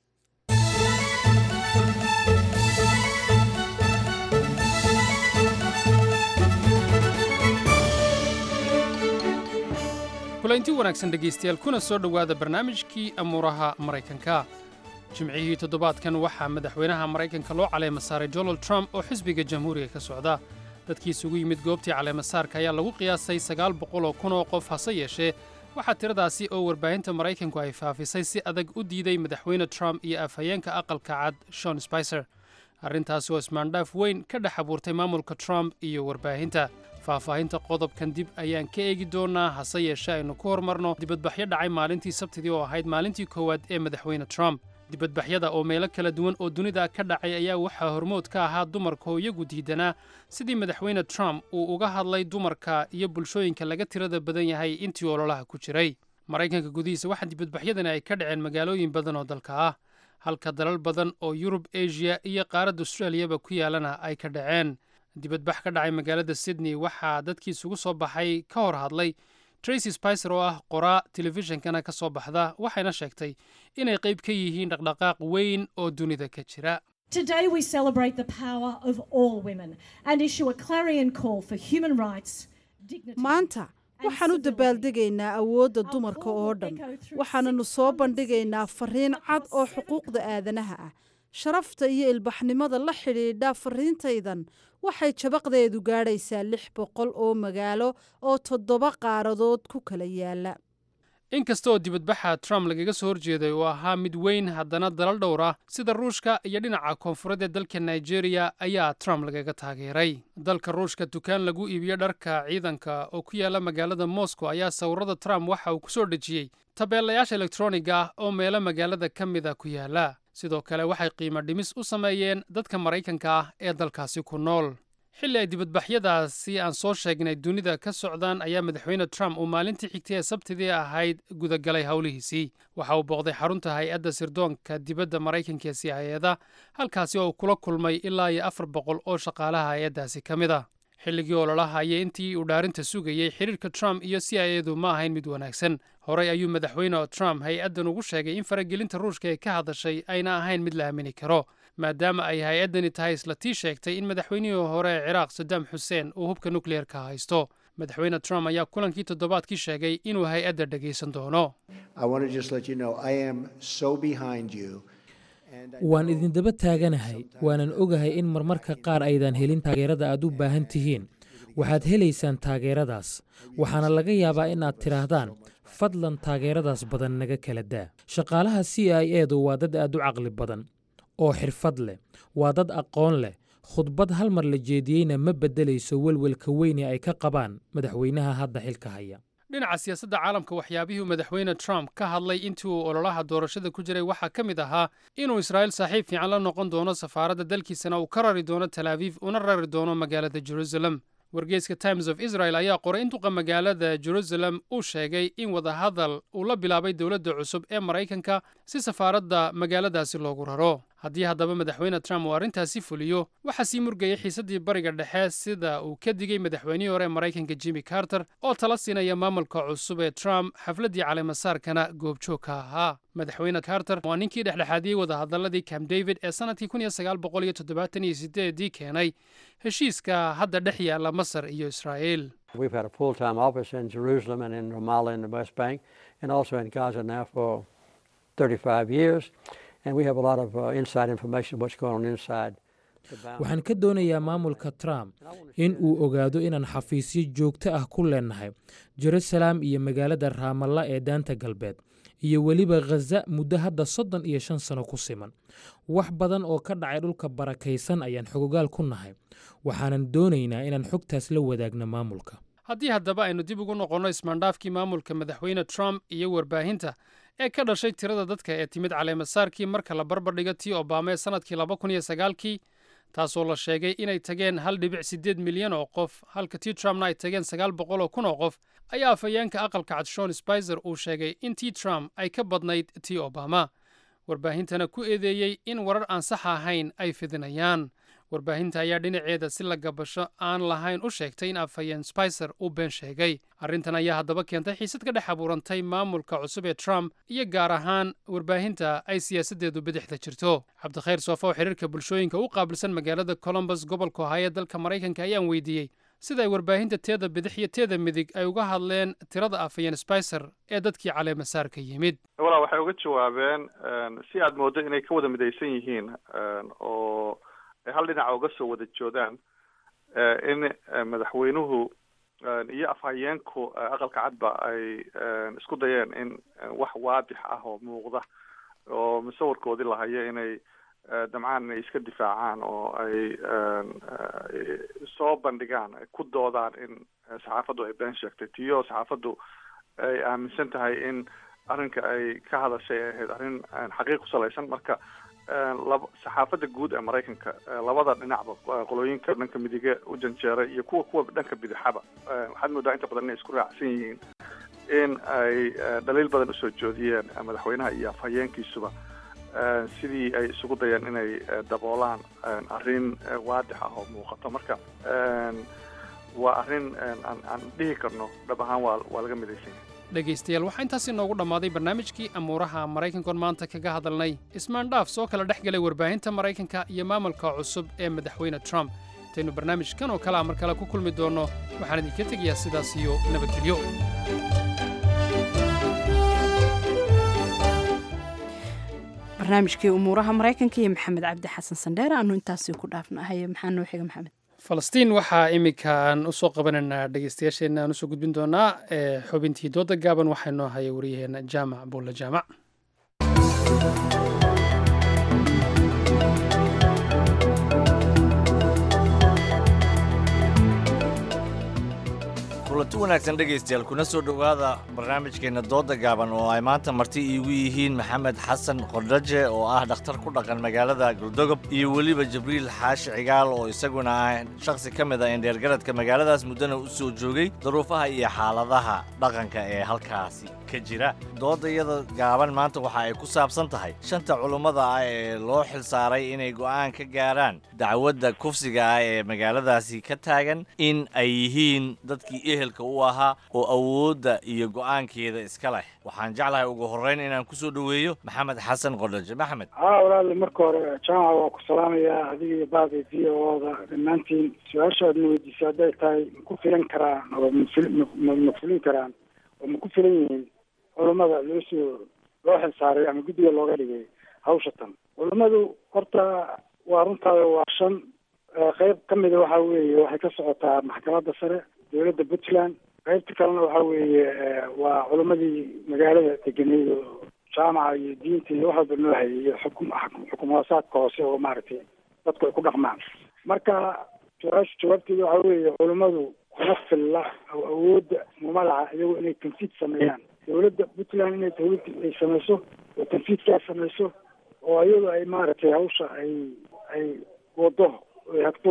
kulanti wanaagsan dhegaystayaal kuna soo dhowaada barnaamijkii amuuraha maraykanka jimcihii toddobaadkan waxaa madaxweynaha maraykanka loo caleema saaray donald trump oo xisbiga jamhuuriga ka socda dadkii isugu yimid goobtii caleemasaarka ayaa lagu qiyaasay sagaal boqol oo kun oo qof hase yeeshee waxaa tiradaasi oo warbaahinta maraykanku ay faafisay si adag u diiday madaxweyne trump iyo afhayeenka aqalka cad shon spicer arrintaasi oo ismaandhaaf weyn ka dhex abuurtay maamulka trump iyo warbaahinta faahfaahinta qodobkan dib ayaan ka eegi doonaa hase yeeshee aynu ku hormarno dibadbaxyo dhacay maalintii sabtidii oo ahayd maalintii koowaad ee madaxweyne trump dibadbaxyada oo meelo kala duwan oo dunida ka dhacay ayaa waxaa hormood ka ahaa dumarka oo iyagu diidanaa sidii madaxweyne trump uu uga hadlay dumarka iyo bulshooyinka laga tirada badan yahay intii ololaha ku jiray maraykanka gudihiisa waxaa dibadbaxyadani ay ka dhaceen magaalooyin badan oo dalka ah halka dalal badan oo yurub asia iyo qaaradda australiyaba ku yaalana ay ka dhaceen dibadbax ka dhacay magaalada sydney waxaa dadkii isugu soo baxay ka hor hadlay tracy spicer oo ah qoraa telefishinkana ka soo baxda waxayna sheegtay inay qayb ka yihiin dhaqdhaqaaq weyn oo dunida ka jira Today we celebrate the power of all women and issue a clarion call for human rights, dignity. maanta waxaan u dabaaldegaynaa awoodda dumarka oo dhan waxaananu soo bandhigaynaa fariin cad oo xuquuqda aadanaha ah sharafta iyo ilbaxnimada la xidhiidha fariintaydan waxay jabaqdeedu gaadhaysaa lix boqol oo magaalo oo toddoba qaaradood ku kala yaala inkasta oo dibadbaxa trump lagaga soo horjeeday uu ahaa mid weyn haddana dalal dhowr ah sida ruushka iyo dhinaca koonfureed ee dalka nigeria ayaa trump lagaga taageeray dalka ruushka dukaan lagu iibiyo dharka ciidanka oo ku yaala magaalada moscow ayaa sawirada trump waxa uu ku soo dhejiyey tabeelayaasha elektroniga ah oo meelo magaalada ka mida ku yaala sidoo kale waxay qiimo dhimis u sameeyeen dadka maraykanka ah ee dalkaasi ku nool xilli ay dibadbaxyadaasi aan soo sheegnay dunida ka socdaan ayaa madaxweyne trump uu maalintii xigtay ee sabtidii ahayd gudagalay howlihiisii waxa uu booqday xarunta hay-adda sirdoonka dibadda maraykanka ee si hay-ada halkaasi oo uu kula kulmay ilaa iyo afar boqol oo shaqaalaha hay-addaasi ka mid ah xilligii ololaha iyo intii uu dhaarinta sugayey xiriirka trump iyo c i edu ma ahayn mid wanaagsan horey ayuu madaxweyne trump hay-addan ugu sheegay in faragelinta ruushka ee ka hadashay ayna ahayn mid la aamini karo maadaama ay hay-addani tahay isla tii sheegtay in madaxweynihii hore ee ciraaq saddam xuseen uu hubka nukliyeerka haysto madaxweyne trump ayaa kulankii toddobaadkii sheegay inuu hay-adda dhegaysan doono waan idindaba taaganahay waanan ogahay in marmarka qaar aydan helin taageerada aad u baahan tihiin waxaad helaysaan taageeradaas waxaana laga yaabaa in aad tidhaahdaan fadlan taageeradaas badan naga kala daa shaqaalaha c i edu waa dad aad u caqli badan oo xirfad leh waa dad aqoon leh khudbad hal mar la jeediyeyna ma beddelayso welwelka weyne ay ka qabaan madaxweynaha hadda xilka haya dhinaca siyaasadda caalamka waxyaabihii uu madaxweyne trump ka hadlay intii uu ololaha doorashada ku jiray waxaa ka mid ahaa inuu israa'iil saaxiib fiican la noqon doono safaaradda dalkiisana uu ka rari doono tel aviif una rari doono magaalada jerusalem wargeyska times of israel ayaa qoray in duqa magaalada jerusalem uu sheegay in wadahadal uu la bilaabay dowladda cusub ee maraykanka si safaaradda magaaladaasi loogu raro haddii haddaba madaxweyne trump uu arrintaasi fuliyo waxaa sii murgayay xiisaddii bariga dhexe sida uu ka digay madaxweynihii hore ee maraykanka jimmy carter oo tala siinaya maamulka cusub ee trump xafladdii caleemasaarkana goobjoog ka ahaa madaxweyne carter waa ninkii dhexdhexaadiyey wadahadaladii camp david ee sannadkii kun iyo sagaal boqol iyo toddobaatan iyo sideedii keenay heshiiska hadda dhex yaalla masar iyo israa'iil We've had a full-time office in Jerusalem and in Ramallah in the West Bank, and also in Gaza now for 35 years. And we have a lot of uh, inside information of what's going on inside. the boundaries. waxaan ka doonayaa maamulka trump in uu ogaado inaan xafiisyo joogto ah ku leenahay jerusalem iyo magaalada raamalla ee daanta galbeed iyo weliba khaza muddo hadda soddon iyo shan sano ku siman wax badan oo ka dhacay dhulka barakaysan ayaan xogogaal ku nahay waxaanan doonaynaa inaan xogtaas la wadaagno maamulka haddii haddaba aynu dib ugu noqonno ismaandhaafkii maamulka madaxweyne trump iyo warbaahinta ee ka dhashay tirada dadka ee timid caleemasaarkii marka la barbardhigo tii obama ee sannadkii laba kun iyo sagaalkii taasoo la sheegay inay tageen hal dhibic siddeed milyan oo qof halka tii trumpna ay tageen sagaal boqol oo kun oo qof ayaa afhayeenka aqalka cad shon spicer uu sheegay in tii trump ay ka badnayd tii obama warbaahintana ku eedeeyey in warar aan sax ahayn ay fidinayaan warbaahinta ayaa dhinaceeda si la gabasho aan lahayn u sheegtay in afhayeen spicer uu been sheegay arrintan ayaa haddaba keentay xiisad ka dhex abuurantay maamulka cusub ee trump iyo gaar ahaan warbaahinta ay siyaasaddeedu bidixda jirto cabdikhayr soofo oo xiriirka bulshooyinka u qaabilsan magaalada colombus gobolka ohaaye dalka maraykanka ayaan weydiiyey sida ay warbaahinta teeda bidix iyo teeda midig ay uga hadleen tirada afhayeen spicer ee dadkii caleemasaarka yimid walaa waxay uga jawaabeen si aad mooddo inay ka wada midaysan yihiin oo ay hal dhinaca uga soo wada joodaan in madaxweynuhu iyo afhayeenku aqalka cadba ay isku dayeen in wax waadix ah oo muuqda oo musawirkoodii lahayo inay damcaan inay iska difaacaan oo ay soo bandhigaan ay ku doodaan in saxaafaddu ay been sheegtay tiyo saxaafaddu ay aaminsan tahay in arrinka ay ka hadashay ay ahayd arrin xaqiiq ku salaysan marka laba saxaafadda guud ee maraykanka labada dhinacba qolooyinka dhanka midige u janjeeray iyo kuwa kuwa dhanka bidixaba waxaad moodaa inta badan inay isku raacsan yihiin in ay dhaliil badan usoo joodiyeen madaxweynaha iyo afhayeenkiisuba sidii ay isugu dayeen inay daboolaan arrin waadix ah oo muuqato marka waa arrin aan aan dhihi karno dhab ahaan waa waa laga midaysan yahay dhegaystayaal waxaa intaas inoogu dhammaaday barnaamijkii amuuraha maraykankoon maanta kaga hadalnay ismaandhaaf soo kala dhex galay warbaahinta maraykanka iyo maamulka cusub ee madaxweyne trump intaynu barnaamijkan oo kale a mar kale ku kulmi doonno waxaan idinka tegayaa sidaas iyo nabadgelyo barnaamijkii umuuraha maraykanka iyo maxamed cabdi xasan sandheer aanu intaasi ku dhaafnahay maxaa noo xiga maxamed falastiin waxaa iminka aan usoo qabanaynaa dhegeystayaasheenna aan usoo gudbin doonaa ee xubintii dooda gaaban waxaa noo haya waryaheena jaamac buulle jaamac kulanti wanaagsan dhegaystayaal kuna soo dhowaada barnaamijkeenna dooda gaaban oo ay maanta marti iigu yihiin maxamed xasan qordhaje oo ah dhakhtar ku dhaqan magaalada galdogob iyo weliba jibriil xaashi cigaal oo isaguna ah shakhsi ka mid ah indheergaradka magaaladaas muddana u soo joogay duruufaha iyo xaaladaha dhaqanka ee halkaasi ka jira doodayada gaaban maanta waxa ay ku saabsan tahay shanta culummada ah ee loo xilsaaray inay go'aan ka gaaraan dacwadda kufsiga ah ee magaaladaasi ka taagan in ay yihiin dadkii ehelka u ahaa oo awoodda iyo go'aankeeda iska leh waxaan jeclahay ugu horrayn inaan ku soo dhoweeyo maxamed xasan qodhaje maxamed haa walaali marka hore jaamaca waa ku salaamayaa adiga iyo baada v o da dhammaantiin su-aasha aad na weydiisay hadday tahay ma ku filan karaan oo mafil ma ma fulin karaan oo ma ku filan yihiin culummada loo soo loo xilsaaray ama guddiga looga dhigay hawsha tan culummadu horta waa runtaada waa shan qeyb ka mida waxa weeye waxay ka socotaa maxkamadda sare dowladda puntland qaybta kalena waxa weeye waa culimmadii magaalada degeneyd oo jaamaca iyo diinta iyo wax walba noo hayay iyo xukum xukum hoosaadka hoose oo maaragtay dadku ay ku dhaqmaan marka su-aasha jawaabteeda waxa weeye culimmadu kuma filla awoodda mumadaca iyago inay tanfiid sameeyaan dowladda puntland inay dowladda ay samayso oo tanfiidkaa samayso oo iyadu ay maaragtay hawsha ay ay wado ay hagto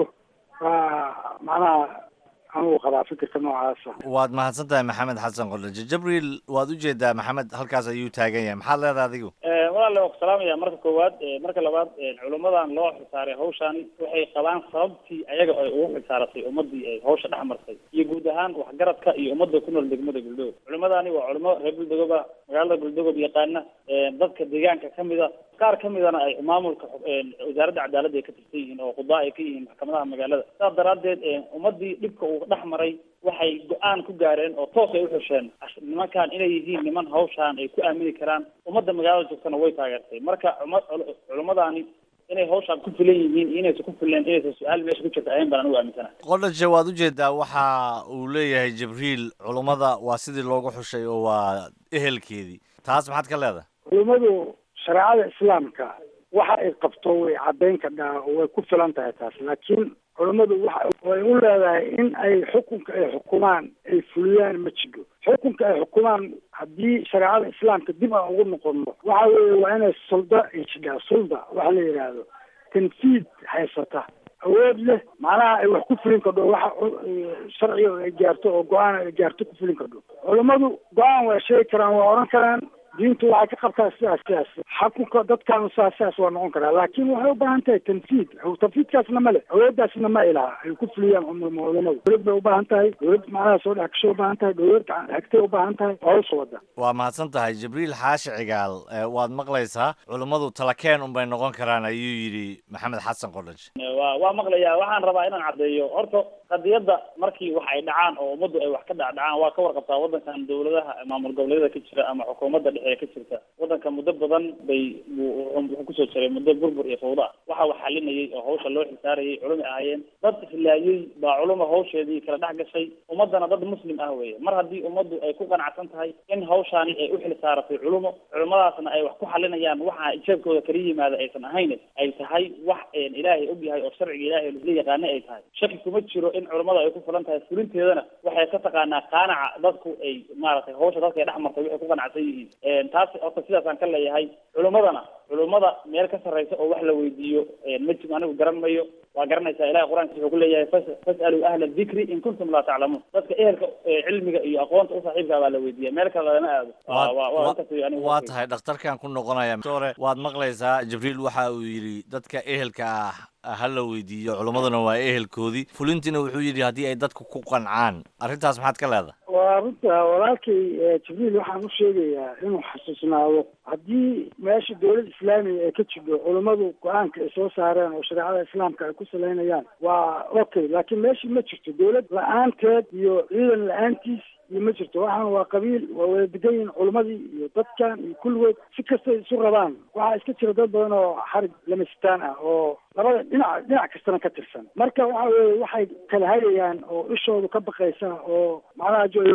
waa macnaha anugu qabaa fikirka noocaasa waad mahadsan tahay maxamed xasan qodhaje jabriil waad u jeedaa maxamed halkaas ayuu taagan yahay maxaad leedahay adigu walaale waa ku salaamaya marka koowaad marka labaad culimmadan loo xilsaaray hawshan waxay qabaan sababtii ayaga ay ugu xilsaaratay ummadii ay hawsha dhex martay iyo guud ahaan waxgaradka iyo ummadda ku nool degmada guldogod culimadani waa culimo reer guldogoba magaalada guldogob yaqaana dadka deegaanka kamida qaar ka midana ay maamulka wasaaradda cadaaladda ay ka tirsan yihiin oo qudaa ay ka yihiin maxkamadaha magaalada saas daraaddeed ummadii dhibka uu dhex maray waxay go-aan ku gaareen oo toos ay uxusheen nimankan inay yihiin niman hawshaan ay ku aamini karaan ummadda magaalada joogtana way taageertay marka culimadani inay hawshaan ku filan yihiin iyo inaysan ku fileen inaysan su-aal meesha ku jirta ayan baan anigu aaminsana qodhaje waad u jeedaa waxa uu leeyahay jibriil culummada waa sidii loogu xushay oo waa ehelkeedii taas maxaad ka leedahay culimmadu shareecada islaamka waxa ay qabto way caddayn kadhaa oo way ku filan tahay taas laakiin culammadu waxa way u leedahay in ay xukunka ay xukumaan ay fuliyaan ma jiro xukunka ay xukumaan haddii shareecada islaamka dib aan ugu noqono waxa weeye waa inay sulda ay jidhaa sulda waxa la yidhaahdo tanfiid haysata awood leh macnaha ay wax ku fulin kadho waxa sharciga ay gaarto oo go-aan ay gaarto ku fulin kadho culammadu go-aan waa sheegi karaan waa oran karaan diintu waxay ka qabtaa sidaas sidaas xakunka dadkaanu saas sidaas waa noqon karaa laakiin waxay u baahan tahay tanfiid tanfiidkaasna ma le awooddaasna ma ilaha ay ku fuliyaan culamadu dowlad bay u baahan tahay dowlad macnaha soo dhex gashay u baahan tahay dowlad hagtay u baahan tahay oo hawsha wada waa mahadsan tahay jibriil xaashi cigaal waad maqlaysaa culummadu talakeen unbay noqon karaan ayuu yidhi maxamed xasan qodhaj wa waa maqlayaa waxaan rabaa inaan caddeeyo horta qadiyadda markii wax ay dhacaan oo ummaddu ay wax ka dhacdhacaan waa ka warqabtaa waddankan dowladaha maamul goboleedyada ka jira ama xukuumadda dhexe ee ka jirta waddanka muddo badan bay wuxuu kusoo jiray muddo burbur iyo fawda waxa wax xalinayay oo hawsha loo xilsaarayay culumi ahaayeen dad islaayey baa culuma hawsheedii kala dhex gashay ummaddana dad muslim ah weeye mar haddii ummaddu ay ku qanacsan tahay in hawshaani ay u xilsaaratay culumo culimadaasna ay wax ku xalinayaan waxa jeebkooda kala yimaada aysan ahayn ay tahay wax ilaahay og yahay oo sharciga ilaahay la yaqaana ay tahay shaki kuma jiro in culimmada ay ku filan tahay fulinteedana waxay ka taqaanaa qaanaca dadku ay maaragtay hawsha dadka ay dhex martay waxay ku qanacsan yihiin taas horta sidaasaan ka leeyahay culimmadana culimmada meel ka sarraysa oo wax la weydiiyo ma jiro anigu garan mayo waa garanaysaa ilahay qur-aankiisa wuxuu ku leeyahay fas- fas'aluu ahla dikri in kuntum laa taclamuun dadka ehelka cilmiga iyo aqoonta u saaxiibkaa baa la weydiiya meel kale lama aado waa waa waa intaas wey anigu waa tahay dhakhtarkan ku noqonaya doctore waad maqlaysaa jibriil waxa uu yidhi dadka ehelka ah ha la weydiiyo culimmaduna waa ehelkoodii fulintiina wuxuu yidhi haddii ay dadku ku qancaan arrintaas maxaad ka leedahay waa runta walaalkay jibriil waxaan u sheegayaa inuu xasuusnaado haddii meesha dowlad islaamiga ay ka jirto culummadu go-aanka ay soo saareen oo shareecada islaamka ay ku salaynayaan waa okay laakiin meeshii ma jirto dowlad la-aanteed iyo ciidan la-aantiis iyo ma jirto waxaan waa qabiil waa wada degan yihiin culimmadii iyo dadkan iyo kulligood si kastay isu rabaan waxaa iska jira dad badan oo xarig lamastaan ah oo labada dhinac dhinac kastana ka tirsan marka waxa weye waxay kala hagayaan oo ishoodu ka baqaysa oo macnaha jo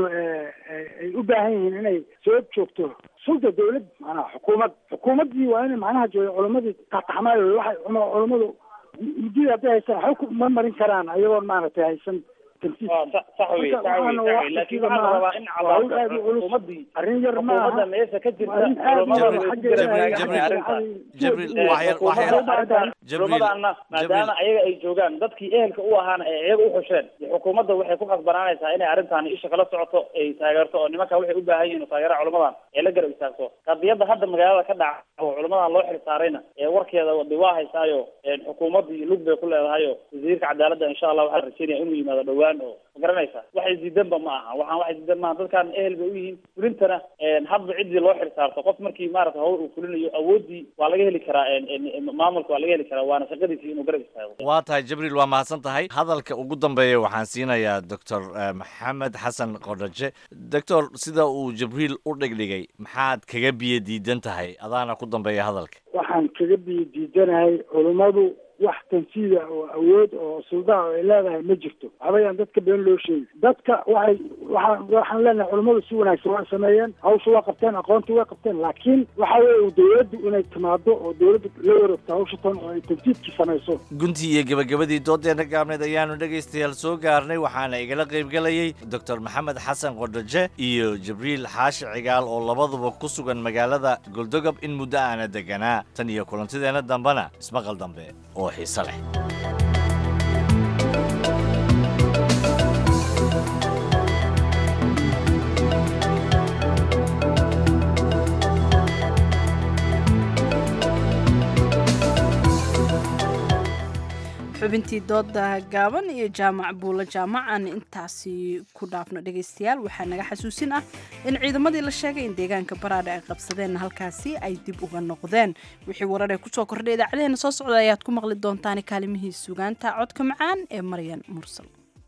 ay u baahan yihiin inay soo joogto sulda dowlad macnaha xukuumad xukuumaddii waa inay macnaha jooga culimadii taxtaxmaayo waxay culummadu muddadii hadday haystaan xog ma marin karaan ayagoon maaragtay haysan tanfiid waa sa- sax wey sax wey sax wey laakiin waxaa la rabaa in cadaawada xukuumadii arrin yar ma xukuumadda aha meesha ka jirta Waa in aad culamada iyo way ku xaggeeda garab ay- taagan tahay arrintan Jibriil, Eh, wax yar- wax yar- xukuumadda arrintan Jibriil, culamadaana maadaama ayaga ay joogaan dadkii ehelka u ahaana ee iyaga u xusheen xukuumadda waxay ku khasbanaanaysaa inay arrintan isha kala socoto ay taageerto oo nimanka waxay u baahan yihiin oo taageera culamadan ee la garab istaagto qadiyadda hadda magaalada ka dhaca oo culamadan loo xil saarayna ee warkeeda wadi waa haysaayo een xukuumaddii lug bay ku leedahayo wasiirka cadaaladda insha allah waxaa rajeynaya inuu yimaado dhowaan oo ma garanaysa waxay diidanba ma aha waxaan waxay diidan maaha dadkan ehel bay u yihiin fulintana een hadba ciddii loo xil saarto qof markii maarata hawl uu fulinayo awoodii waa laga heli karaa een een maamulka waa laga heli karaa waana shaqadiisii inuu garab istaago waa tahay jibriil waa mahadsan tahay hadalka ugu dambeeya waxaan siinayaa doctor eh, maxamed xasan qodhaje doctor sida uu jibriil u dhigdhigay maxaad kaga biyo diidan tahay adaana ku dambeeya hadalka waxaan kaga biyo diidanahay culummadu wax tanfiida oo awood oo suldaa oo ay leedahay ma jirto waxbayaan dadka been loo sheegi dadka waxay waxaan waxaan leenahay culummadu si wanaagsan waa sameeyeen hawsha waa qabteen aqoontii waa qabteen laakiin waxa weeye dowladdu inay timaado oo dowladdu la wareegto hawsha tan oo ay tanfiidkii samayso guntii iyo gebagabadii doodeena gaabneed ayaanu dhegaystayaal soo gaarnay waxaana igala qaybgelayay doctor maxamed xasan qodhaje iyo jibriil xaashi cigaal oo labaduba ku sugan magaalada goldogob in muddo aana deganaa tan iyo kulantideena dambena ismaqal dambe oo xiise leh xubintii dooda gaaban iyo jaamac buulo jaamacan intaasi ku dhaafno dhegaystayaal waxaa naga xasuusin ah in ciidamadii la sheegay in deegaanka baraadhe ay qabsadeen halkaasi ay dib uga noqdeen wixii warar ee kusoo kordhay idaacadeena soo socda ayaad ku maqli doontaan kaalimihii sugaanta codka macaan ee maryan mursal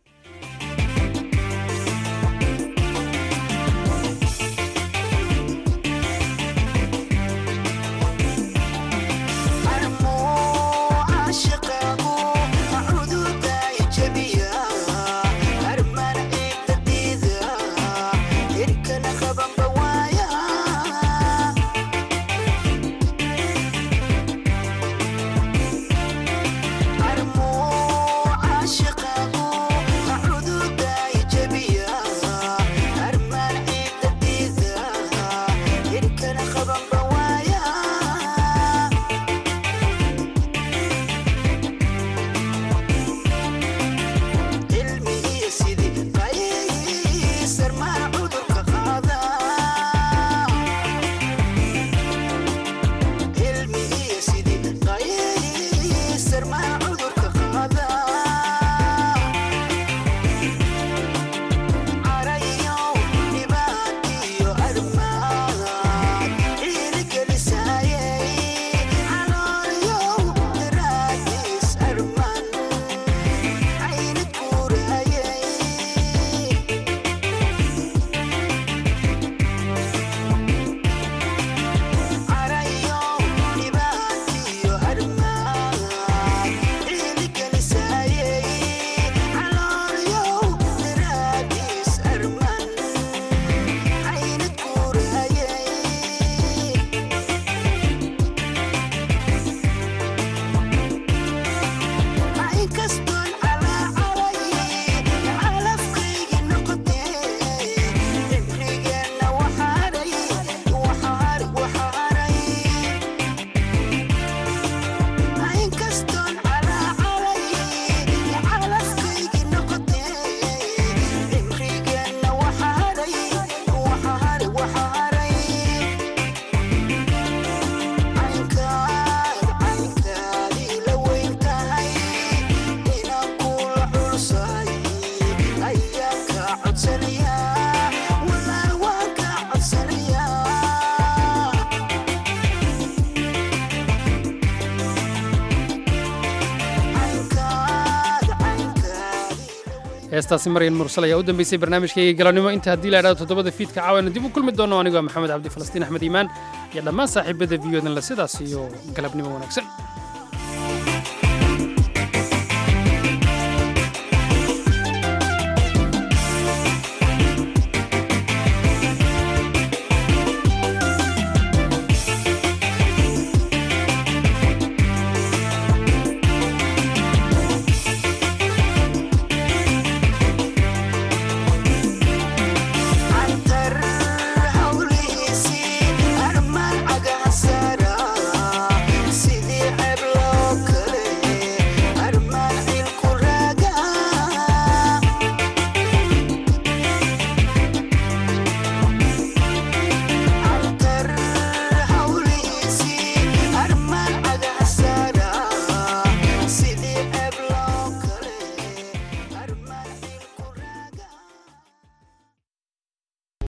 heestaasi maryan mursal ayaa u dambeysay barnaamijkayga galabnimo inta haddii la idhahdo toddobada fiidka caawayna dib u kulmi doono anigoo maxamed cabdi falastiin axmed iimaan iyo dhammaan saaxiibada viyodan la sidaas iyo galabnimo wanaagsan